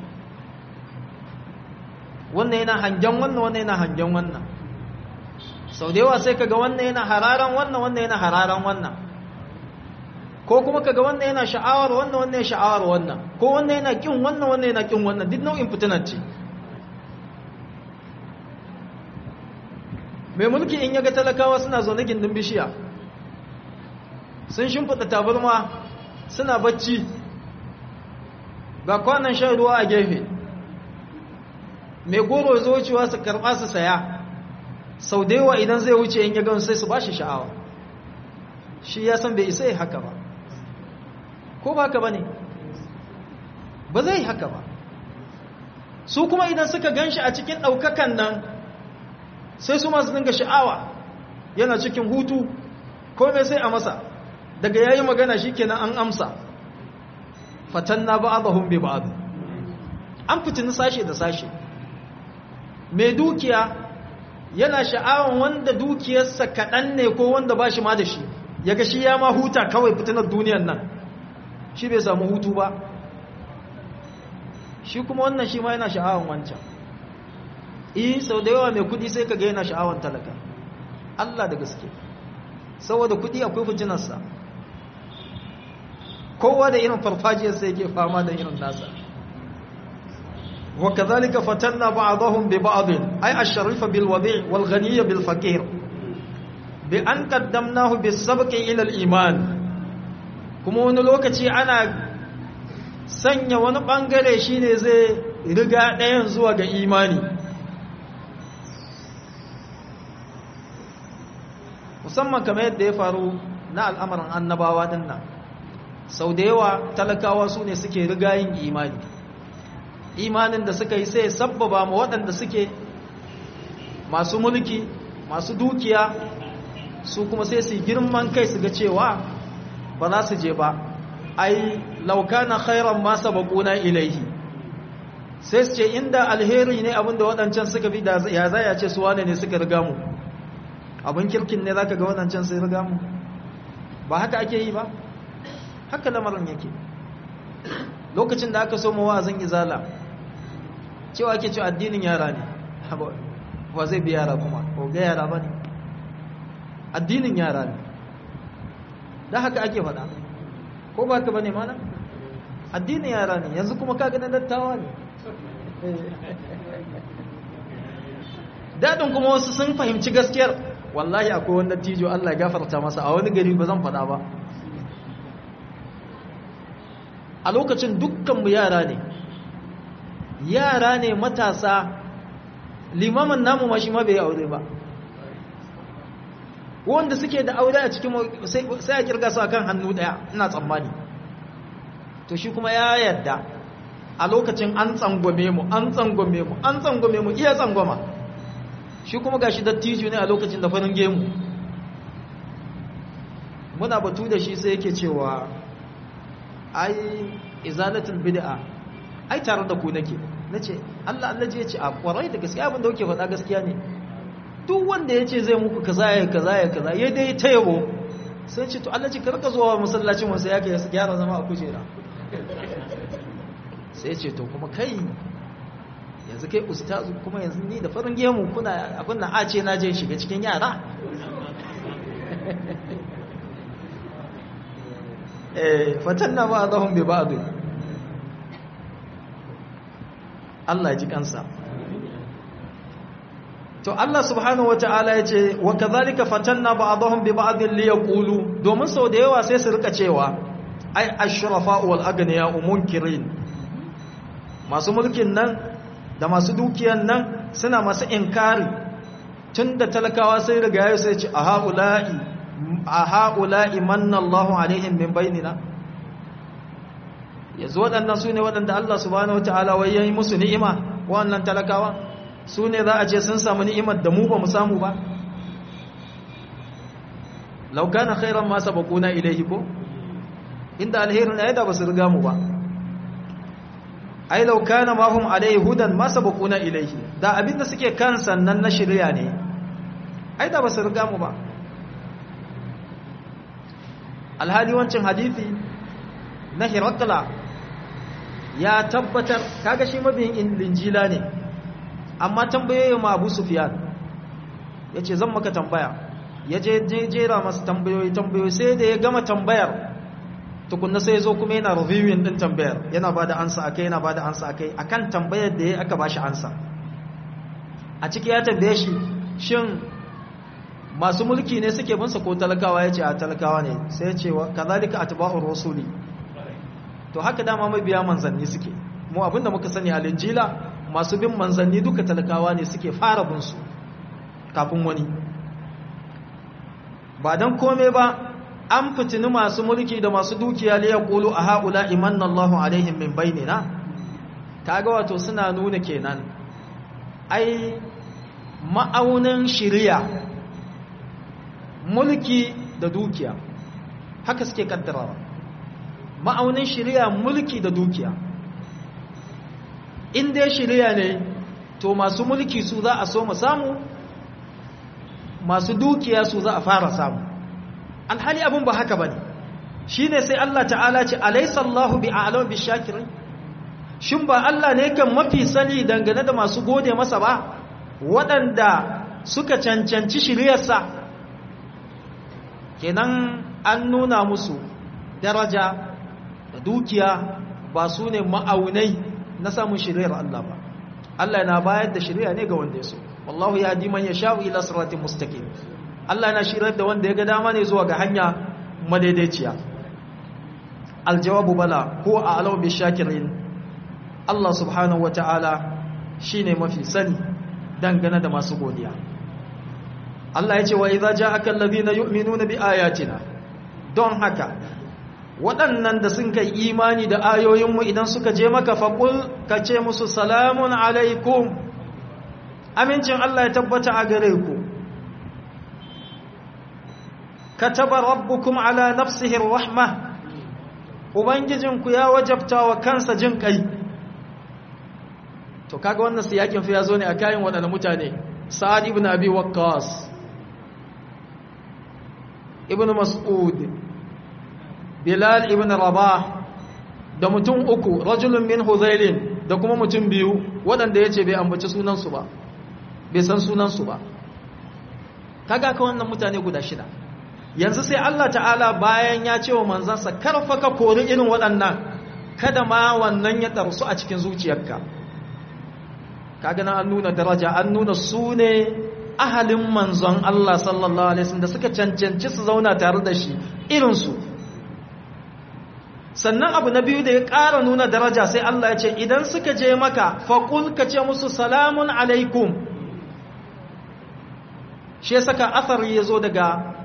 wannan yana hangen wannan wannan yana hangen wannan sau da yawa sai kaga wannan yana hararan wannan wannan yana hararan wannan ko kuma kaga wannan yana sha'awar wannan wannan yana sha'awar wannan ko wannan yana kin wannan wannan yana kin wannan duk nau'in fitinar ce mai mulki in yaga talakawa suna zaune gindin bishiya sun shimfiɗa tabarma suna bacci ga kwanan shan ruwa a gefe mai goro zo wucewa su karɓa su saya sau da yawa idan zai wuce in yaga sai su ba shi sha'awa shi ya san bai isa yi haka ba ko ba haka ba ne ba zai haka ba su kuma idan suka gan shi a cikin ɗaukakan nan sai su masu dinga sha'awa yana cikin hutu ko mai sai a masa daga yayi magana shikenan an amsa fatanna ba'dahum bi ba'd an fitini sashe da sashe mai dukiya yana sha'awan wanda dukiyarsa kaɗan ne ko wanda ba shi ma da shi yaga shi ya ma huta kawai fitinar duniyar nan shi bai samu hutu ba shi kuma wannan shi ma yana sha'awan wancan eh sau da yawa mai kudi sai ka ga yana sha'awan talaka Allah da gaske saboda kudi akwai fujinarsa kowa da irin farfajiyarsa yake fama da irin nasa wa kadhalika fatanna ba'dahum bi ba'd ay ash-sharifa bil wadi' wal ghaniyya bil faqir bi an qaddamnahu bis sabqi ila al iman kuma wani lokaci ana sanya wani bangare shine zai riga ɗayan zuwa ga imani musamman kamar yadda ya faru na al'amarin annabawa din nan sau da yawa talakawa su ne suke rigayin imani imanin da suka yi sai sabbaba ma waɗanda suke masu mulki masu dukiya su kuma sai su girman kai su ga cewa ba za su je ba ai laukana khairan ma sabaquna ilaihi sai su ce inda alheri ne abinda waɗancan suka bi da ya zaya ce su wane ne suka riga mu abin kirkin ne zaka ga waɗancan sai riga mu ba haka ake yi ba haka lamarin yake lokacin da aka so mu wa'azin izala cewa ake cewa addinin yara ne ba zai bi yara kuma ko ga yara ba ne addinin yara ne da haka ake faɗa ko ba ka ba ne mana addinin yara ne yanzu kuma kaga na dattawa ne daɗin kuma wasu sun fahimci gaskiyar wallahi akwai wanda tijo Allah ya gafarta masa a wani gari ba zan faɗa ba a lokacin dukkanmu yara ne yara ne matasa limamin namu ma shi ma bai aure ba wanda suke da aure a cikin sai a kirga su akan hannu daya ina tsammani to shi kuma ya yadda a lokacin an tsangwame mu an tsangwame mu an tsangwame mu iya tsangwama shi kuma gashi dattijo ne a lokacin da farin gemu muna batu da shi sai yake cewa ai izalatul bid'a ai tare da ku nake nace Allah Allah je ya ce a kwarai da gaskiya abin da kuke faɗa gaskiya ne duk wanda ya ce zai muku kaza ya kaza ya kaza ya dai ta yabo sai ce to Allah ce karka zuwa masallacin wasu ya kai gyara zama a kujera sai ce to kuma kai yanzu kai ustazu kuma yanzu ni da farin gemu kuna abin da a ce na je shiga cikin yara eh fatanna ba zahum bi ba'd Allah ya ji kansa to Allah subhanahu wata'ala ya ce wa kadhalika fatanna ba'dahum bi ba'd li yaqulu domin sau da yawa sai su rika cewa ai ashrafa wal aghniya munkirin masu mulkin nan da masu dukiyan nan suna masu inkari tunda talakawa sai riga yayi sai ce a haula'i a haula'i manna Allahu alaihim min bainina yanzu waɗannan su ne waɗanda Allah subhanahu wata'ala wai yayi musu ni'ima wannan talakawa su ne za a ce sun samu ni'imar da mu ba mu samu ba laukana khairan ma sabaquna ilayhi ko inda alherin ayda ba su riga mu ba ai laukana ma hum alayhi hudan ma sabaquna ilayhi da abinda suke kan sannan na shirya ne ai da ba su riga mu ba alhali wancin hadisi na hirakla ya tabbatar kaga shi mabiyin linjila ne amma tambayoyi ma abu sufiyan ya ce zan maka tambaya ya je jera masu tambayoyi tambayoyi sai da ya gama tambayar tukunna sai ya zo kuma yana reviewing din tambayar yana ba da ansa akai yana ba da ansa akai akan tambayar da ya aka ba shi ansa a ciki ya tambaye shi shin masu mulki ne suke binsa ko talakawa ya ce a talakawa ne sai ya ce kazalika atba'ur rasuli to haka dama mabiya manzanni suke mu abinda muka sani a linjila masu bin manzanni duka talakawa ne suke fara bin su kafin wani ba don kome ba an fitini masu mulki da masu dukiya liya ƙulu a haƙula imanna Allahu alaihim min bainina kaga wato suna nuna kenan ai ma'aunin shiriya mulki da dukiya haka suke kaddarawa ma'aunin shiriya mulki da dukiya in dai shiriya ne to masu mulki su za a so mu samu masu dukiya su za a fara samu alhali abin ba haka bane shine sai Allah ta'ala ce alaysa Allahu bi'alam bishakirin shin ba Allah ne kan mafi sani dangane da masu gode masa ba waɗanda suka cancanci shiriyarsa kenan an nuna musu daraja da dukiya ba su ne ma'aunai na samun shiriyar Allah ba Allah na bayar da shiriya ne ga wanda ya so wallahu ya di man yasha'u ila siratin mustaqim Allah na shirar da wanda ya ga dama ne zuwa ga hanya madaidaiciya aljawabu bala ko a alaw bi shakirin Allah subhanahu wataala shine mafi sani dangane da masu godiya Allah ya ce wa idza ja'aka alladhina yu'minuna bi ayatina don haka waɗannan da sun kai imani da ayoyinmu idan suka je maka faƙul ka ce musu salamun alaikum amincin Allah ya tabbata a gare ku kataba rabbukum ala nafsihi rahma ubangijinku ya wajabta wa kansa jin kai to kaga wannan siyakin fa yazo ne a kayan waɗannan mutane sa'ad ibn abi waqqas ibn mas'ud bilal ibn rabah da mutum uku rajulun min huzailin da kuma mutum biyu waɗanda ya ce bai ambaci sunansu ba bai san sunansu ba kaga ka wannan mutane guda shida yanzu sai Allah ta'ala bayan ya ce wa manzansa karfa ka kori irin waɗannan kada ma wannan ya ɗarsu a cikin zuciyarka kaga na an nuna daraja an nuna su ne ahalin manzon Allah sallallahu alaihi wasallam da suka cancanci su zauna tare da shi irinsu sannan abu na biyu da ya ƙara nuna daraja sai Allah ya ce idan suka je maka faƙul ka ce musu salamun alaikum shi ya saka athari ya zo daga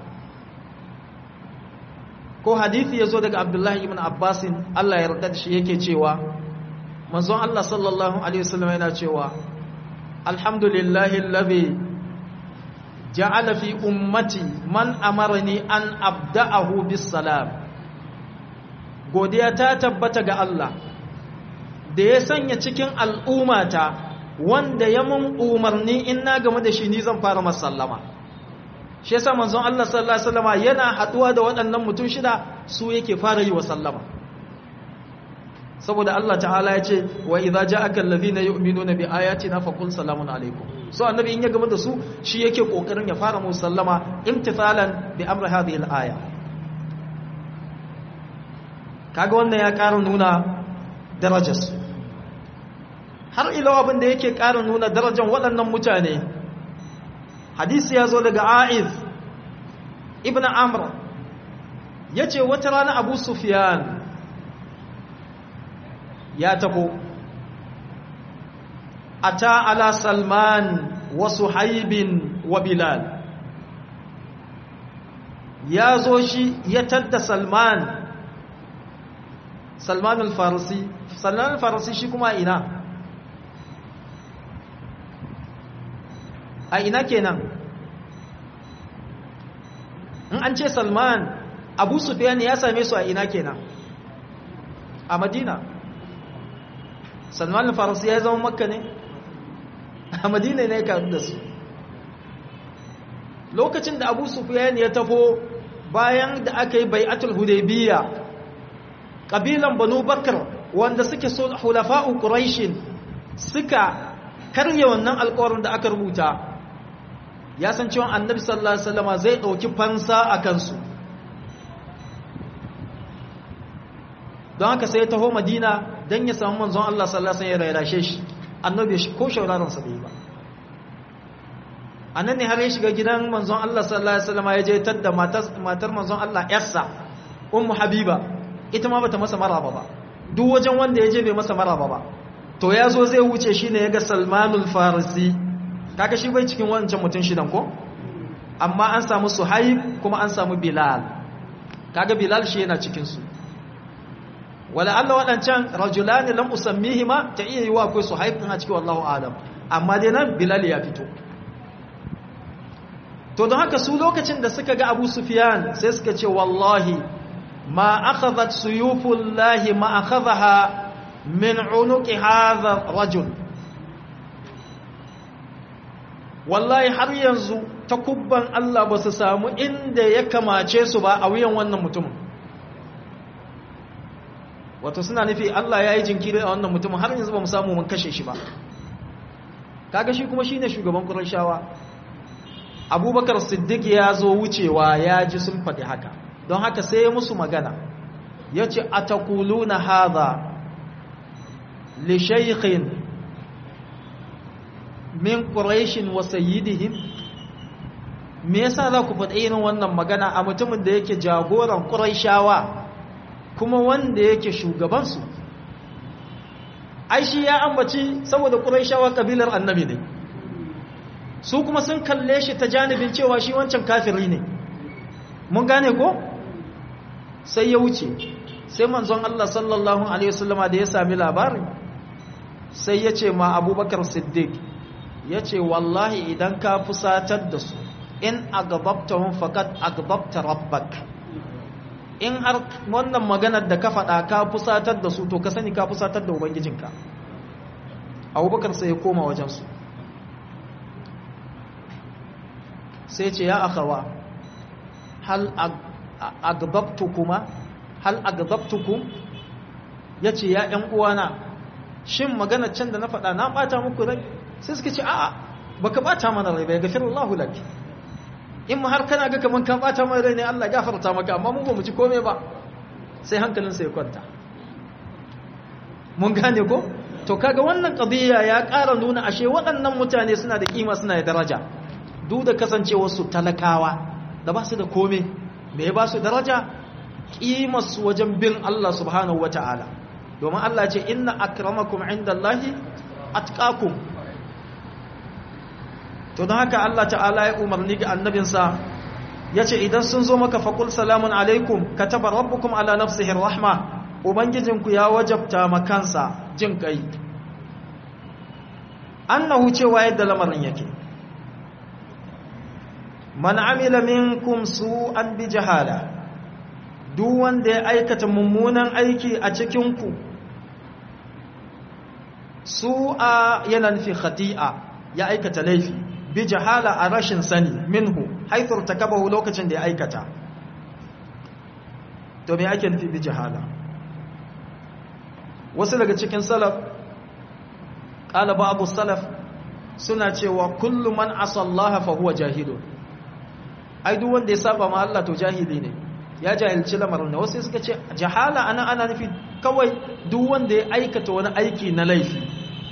ko hadithi ya zo daga abdullahi ibn abbasin Allah ya yarda da shi yake cewa manzon Allah sallallahu alaihi wasallam yana cewa alhamdulillahi alladhi ja'ala fi ummati man amarni an abda'ahu bis salam godiya ta tabbata ga Allah da ya sanya cikin al'ummata wanda ya mun umarni in na game da shi ni zan fara masallama shi yasa manzon Allah sallallahu alaihi wasallama yana haduwa da waɗannan mutum shida su yake fara yi wa sallama saboda Allah ta'ala ya ce wa idza ja'aka alladhina yu'minuna bi ayatina faqul salamun alaikum so annabi in ya game da su shi yake kokarin ya fara musu sallama imtithalan bi amri hadhihi al-aya kaga wannan ya ƙara nuna darajarsu har ila abin da yake ƙara nuna darajar waɗannan mutane hadisi ya zo daga a'iz ibn amr ya ce wata rana abu sufiyan ya tabo ata ala salman wa suhaibin wa bilal ya zo shi ya tadda salman salman al-farisi salman al-farisi shi kuma ina a ina kenan in an ce salman abu sufyan ya same su a ina kenan a madina salman al-farisi ya zama makka ne a madina ne ka da su lokacin da abu sufyan ya tafo bayan da aka yi bai'atul hudaybiyya ƙabilan banu bakar wanda suke so hulafa'u ƙuraishin suka karye wannan alƙawarin da aka rubuta ya san cewa annabi sallallahu alaihi wasallama zai ɗauki fansa a kansu don haka sai ya taho madina don ya samu manzon Allah sallallahu alaihi wasallam ya rairashe shi annabi ko shauraransa bai ba a nan ne har ya shiga gidan manzon Allah sallallahu alaihi wasallama ya je tadda matar manzon Allah yarsa ummu habiba ita ma bata masa maraba ba duk wajen wanda ya je bai masa maraba ba to ya zo zai wuce shi ne ya ga salmanul farisi kaga shi bai cikin wancan mutum shidan ko amma an samu suhaib kuma an samu bilal kaga bilal shi yana cikinsu wala Allah waɗancan rajulani lam usammihima ta iya yi wa akwai suhaib ɗin a cikin wallahu alam amma dai nan bilal ya fito to don haka su lokacin da suka ga abu sufiyan sai suka ce wallahi ما أخذت سيوف الله ما أخذها من عنق هذا الرجل wallahi har yanzu takubban Allah ba su samu inda ya kamace su ba a wuyan wannan mutumin wato suna nufi Allah ya yi jinkiri a wannan mutumin har yanzu ba mu samu mun kashe shi ba kaga shi kuma shine shugaban Qurayshawa Abubakar Siddiq ya zo wucewa ya ji sun faɗi haka don haka sai ya musu magana ya ce a takuluna haza li shaykhin min ƙurashin wa sayyidihim me yasa za ku faɗi irin wannan magana a mutumin da yake jagoran ƙurashawa kuma wanda yake shugabansu ai shi ya ambaci saboda ƙurashawa ƙabilar annabi ne su kuma sun kalle shi ta janibin cewa shi wancan kafiri ne mun gane ko sai ya wuce sai manzon Allah sallallahu alaihi wasallama da ya sami labarin sai ya ce ma abubakar siddiq ya ce wallahi idan ka fusatar da su in agababtahum faqad agababta rabbak in har wannan maganar da ka faɗa ka fusatar da su to ka sani ka fusatar da ubangijinka abubakar sai ya koma wajensu sai ce ya akawa hal agababtukuma hal agababtukum ya ce ya ‘yan uwana shin magana can da na faɗa na ɓata muku rai sai suka ce a'a baka ɓata mana rai bai gafir Allah lak in ma har kana ga kaman ka ɓata mana rai ne Allah gafarta maka amma mun ba mu ci kome ba sai hankalinsa ya kwanta mun gane ko to kaga wannan qadiya ya ƙara nuna ashe waɗannan mutane suna da kima suna da daraja duk da kasancewarsu talakawa da ba su da kome me ya ba su daraja ƙimarsu wajen bin Allah subhanahu wa ta'ala domin Allah ce inna akramakum inda Allahi atqakum to don haka Allah ta'ala ya umarni ga annabinsa ya ce idan sun zo maka faƙul salamun alaikum ka taba rabbukum ala nafsihin rahma ubangijinku ya wajabta makansa jin kai annahu cewa yadda lamarin yake man amila minkum su'an bi jahala duk wanda ya aikata mummunan aiki a cikinku su'a yana nufi khati'a ya aikata laifi bi jahala a rashin sani minhu haithur takabahu lokacin da ya aikata to me ake nufi bi jahala wasu daga cikin salaf qala ba'd salaf suna cewa kullu man asallaha fa huwa jahilun ai duk wanda ya saba ma Allah to jahili ne ya jahilci lamarin wasu suka ce jahala ana ana nufi kawai duk wanda ya aikata wani aiki na laifi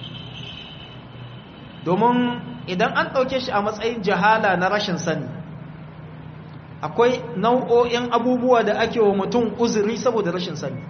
domin idan an ɗauke shi a matsayin jahala na rashin sani akwai nau'o'in abubuwa da ake wa mutum uzuri saboda rashin sani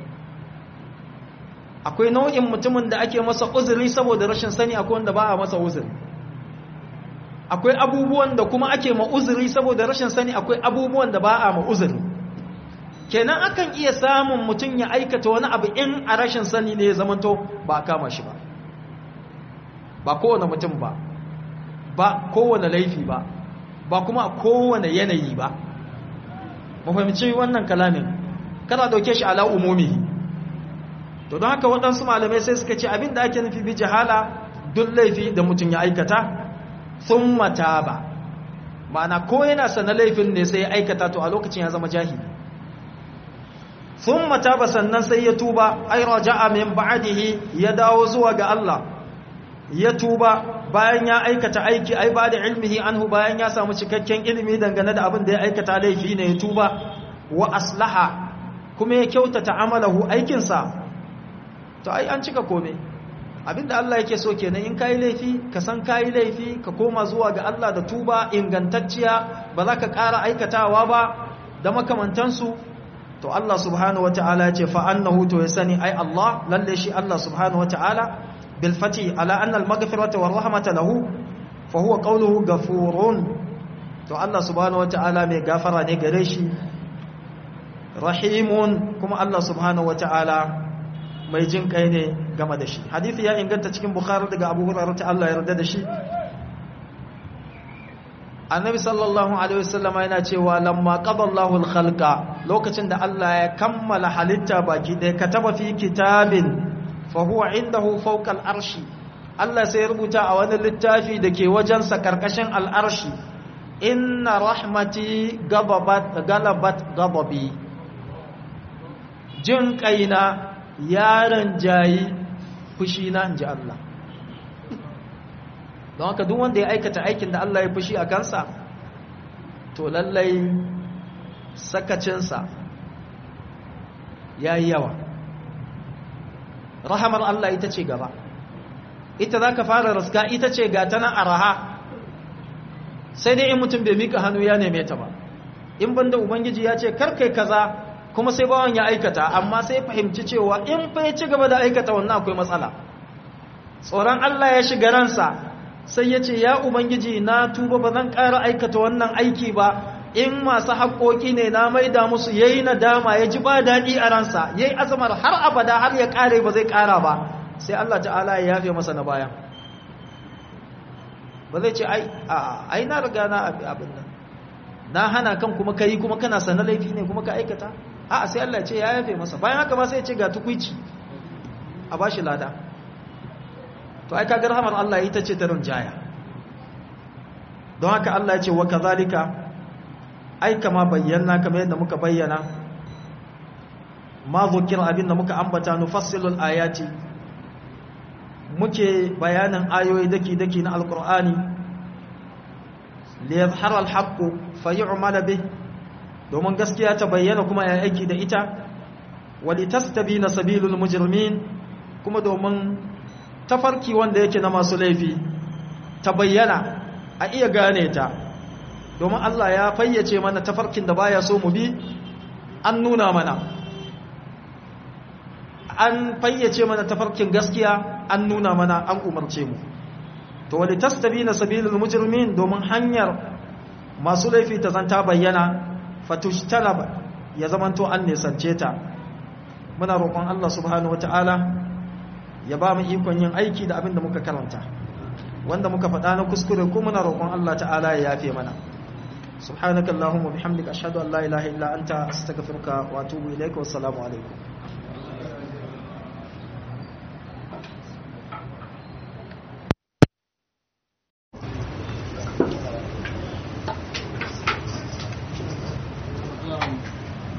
akwai nau'in mutumin da ake masa uzuri saboda rashin sani akwai wanda ba a masa uzuri akwai abubuwan da kuma ake ma uzuri saboda rashin sani akwai abubuwan da ba a ma uzuri kenan akan iya samun mutum ya aikata wani abu in a rashin sani ne ya zamanto ba a kama shi ba ba kowane mutum ba ba kowane laifi ba ba kuma a kowane yanayi ba mafahimci wannan kalamin kana dauke shi ala umumi to don haka waɗansu malamai sai suka ce abin da ake nufi bi jahala duk laifi da mutum ya aikata sun mata ba ma'ana ko yana sana laifin ne sai ya aikata to a lokacin ya zama jahili sun mata ba sannan sai ya tuba ai raja'a min ba'dihi ya dawo zuwa ga Allah ya tuba bayan ya aikata aiki ai ba da ilmihi anhu bayan ya samu cikakken ilimi dangane da abin da ya aikata laifi ne ya tuba wa aslaha kuma ya kyautata amalahu aikinsa to ai an cika kome abinda Allah yake so kenan in kai laifi ka san kai laifi ka koma zuwa ga Allah da tuba ingantacciya ba za ka ƙara aikatawa ba da makamantansu to Allah subhanahu wataala ya ce fa annahu to ya sani ai Allah lalle shi Allah subhanahu wataala bil fati ala anna al maghfirata war rahmata lahu fa huwa qawluhu ghafurun to Allah subhanahu wataala mai gafara ne gare shi rahimun kuma Allah subhanahu wataala mai jin kai ne game da shi hadisi ya inganta cikin bukhari daga abu hurairah ta Allah ya yarda da shi annabi sallallahu alaihi wasallam yana cewa lamma qadallahu al-khalqa lokacin da Allah ya kammala halitta baki ɗaya kataba fi kitabin fa huwa indahu fawqa al-arshi Allah sai ya rubuta a wani littafi da ke wajensa karkashin al-arshi inna rahmati gababat galabat gababi jin kaina yaron jayi fushi na inji Allah don haka duk wanda ya aikata aikin da Allah ya fushi a kansa to lallai sakacinsa ya yi yawa rahamar Allah ita ce gaba ita za ka fara raska ita ce ga ta nan araha sai dai in mutum bai mika hannu ya neme ta ba in banda ubangiji ya ce karkai kaza kuma sai bawan ya aikata amma sai fahimci cewa in fa ya ci gaba da aikata wannan akwai matsala tsoron Allah ya shiga ransa sai ya ce ya ubangiji na tuba ba zan ƙara aikata wannan aiki ba in masu haƙoƙi ne na maida musu ya yi nadama ya ji ba daɗi a ransa ya yi azamar har abada har ya ƙare ba zai ƙara ba sai Allah ta'ala ya yafe masa na bayan ba zai ce ai na riga na abin nan na hana kan kuma ka yi kuma kana sana laifi ne kuma ka aikata a sai Allah ce ya yafe masa bayan haka ba sai ya ce ga tukwici a ba shi lada to ai kaga rahamar Allah ita ce ta rinjaya don haka Allah ya ce wa kazalika ai kama bayyana kamar yadda muka bayyana ma zukira abinda muka ambata nufassilul ayati muke bayanin ayoyi daki daki na alqur'ani li yadhhara alhaqqu fayu'mal bih domin gaskiya ta bayyana kuma ya aiki da ita wa litastabina sabilul mujrimin kuma domin tafarki wanda yake na masu laifi ta bayyana a iya gane ta domin Allah ya fayyace mana tafarkin da baya so mu bi an nuna mana an fayyace mana tafarkin gaskiya an nuna mana an umarce mu to wali tastabina sabilul mujrimin domin hanyar masu laifi ta zanta bayyana fatushtalab ya zamanto an nisance ta muna roƙon Allah subhanahu wataala ya ba mu ikon yin aiki da abin da muka karanta wanda muka faɗa na kuskure ko muna roƙon Allah ta'ala ya yafe mana subhanakallahumma bihamdika ashhadu an la ilaha illa anta astaghfiruka wa atubu ilaika wassalamu alaikum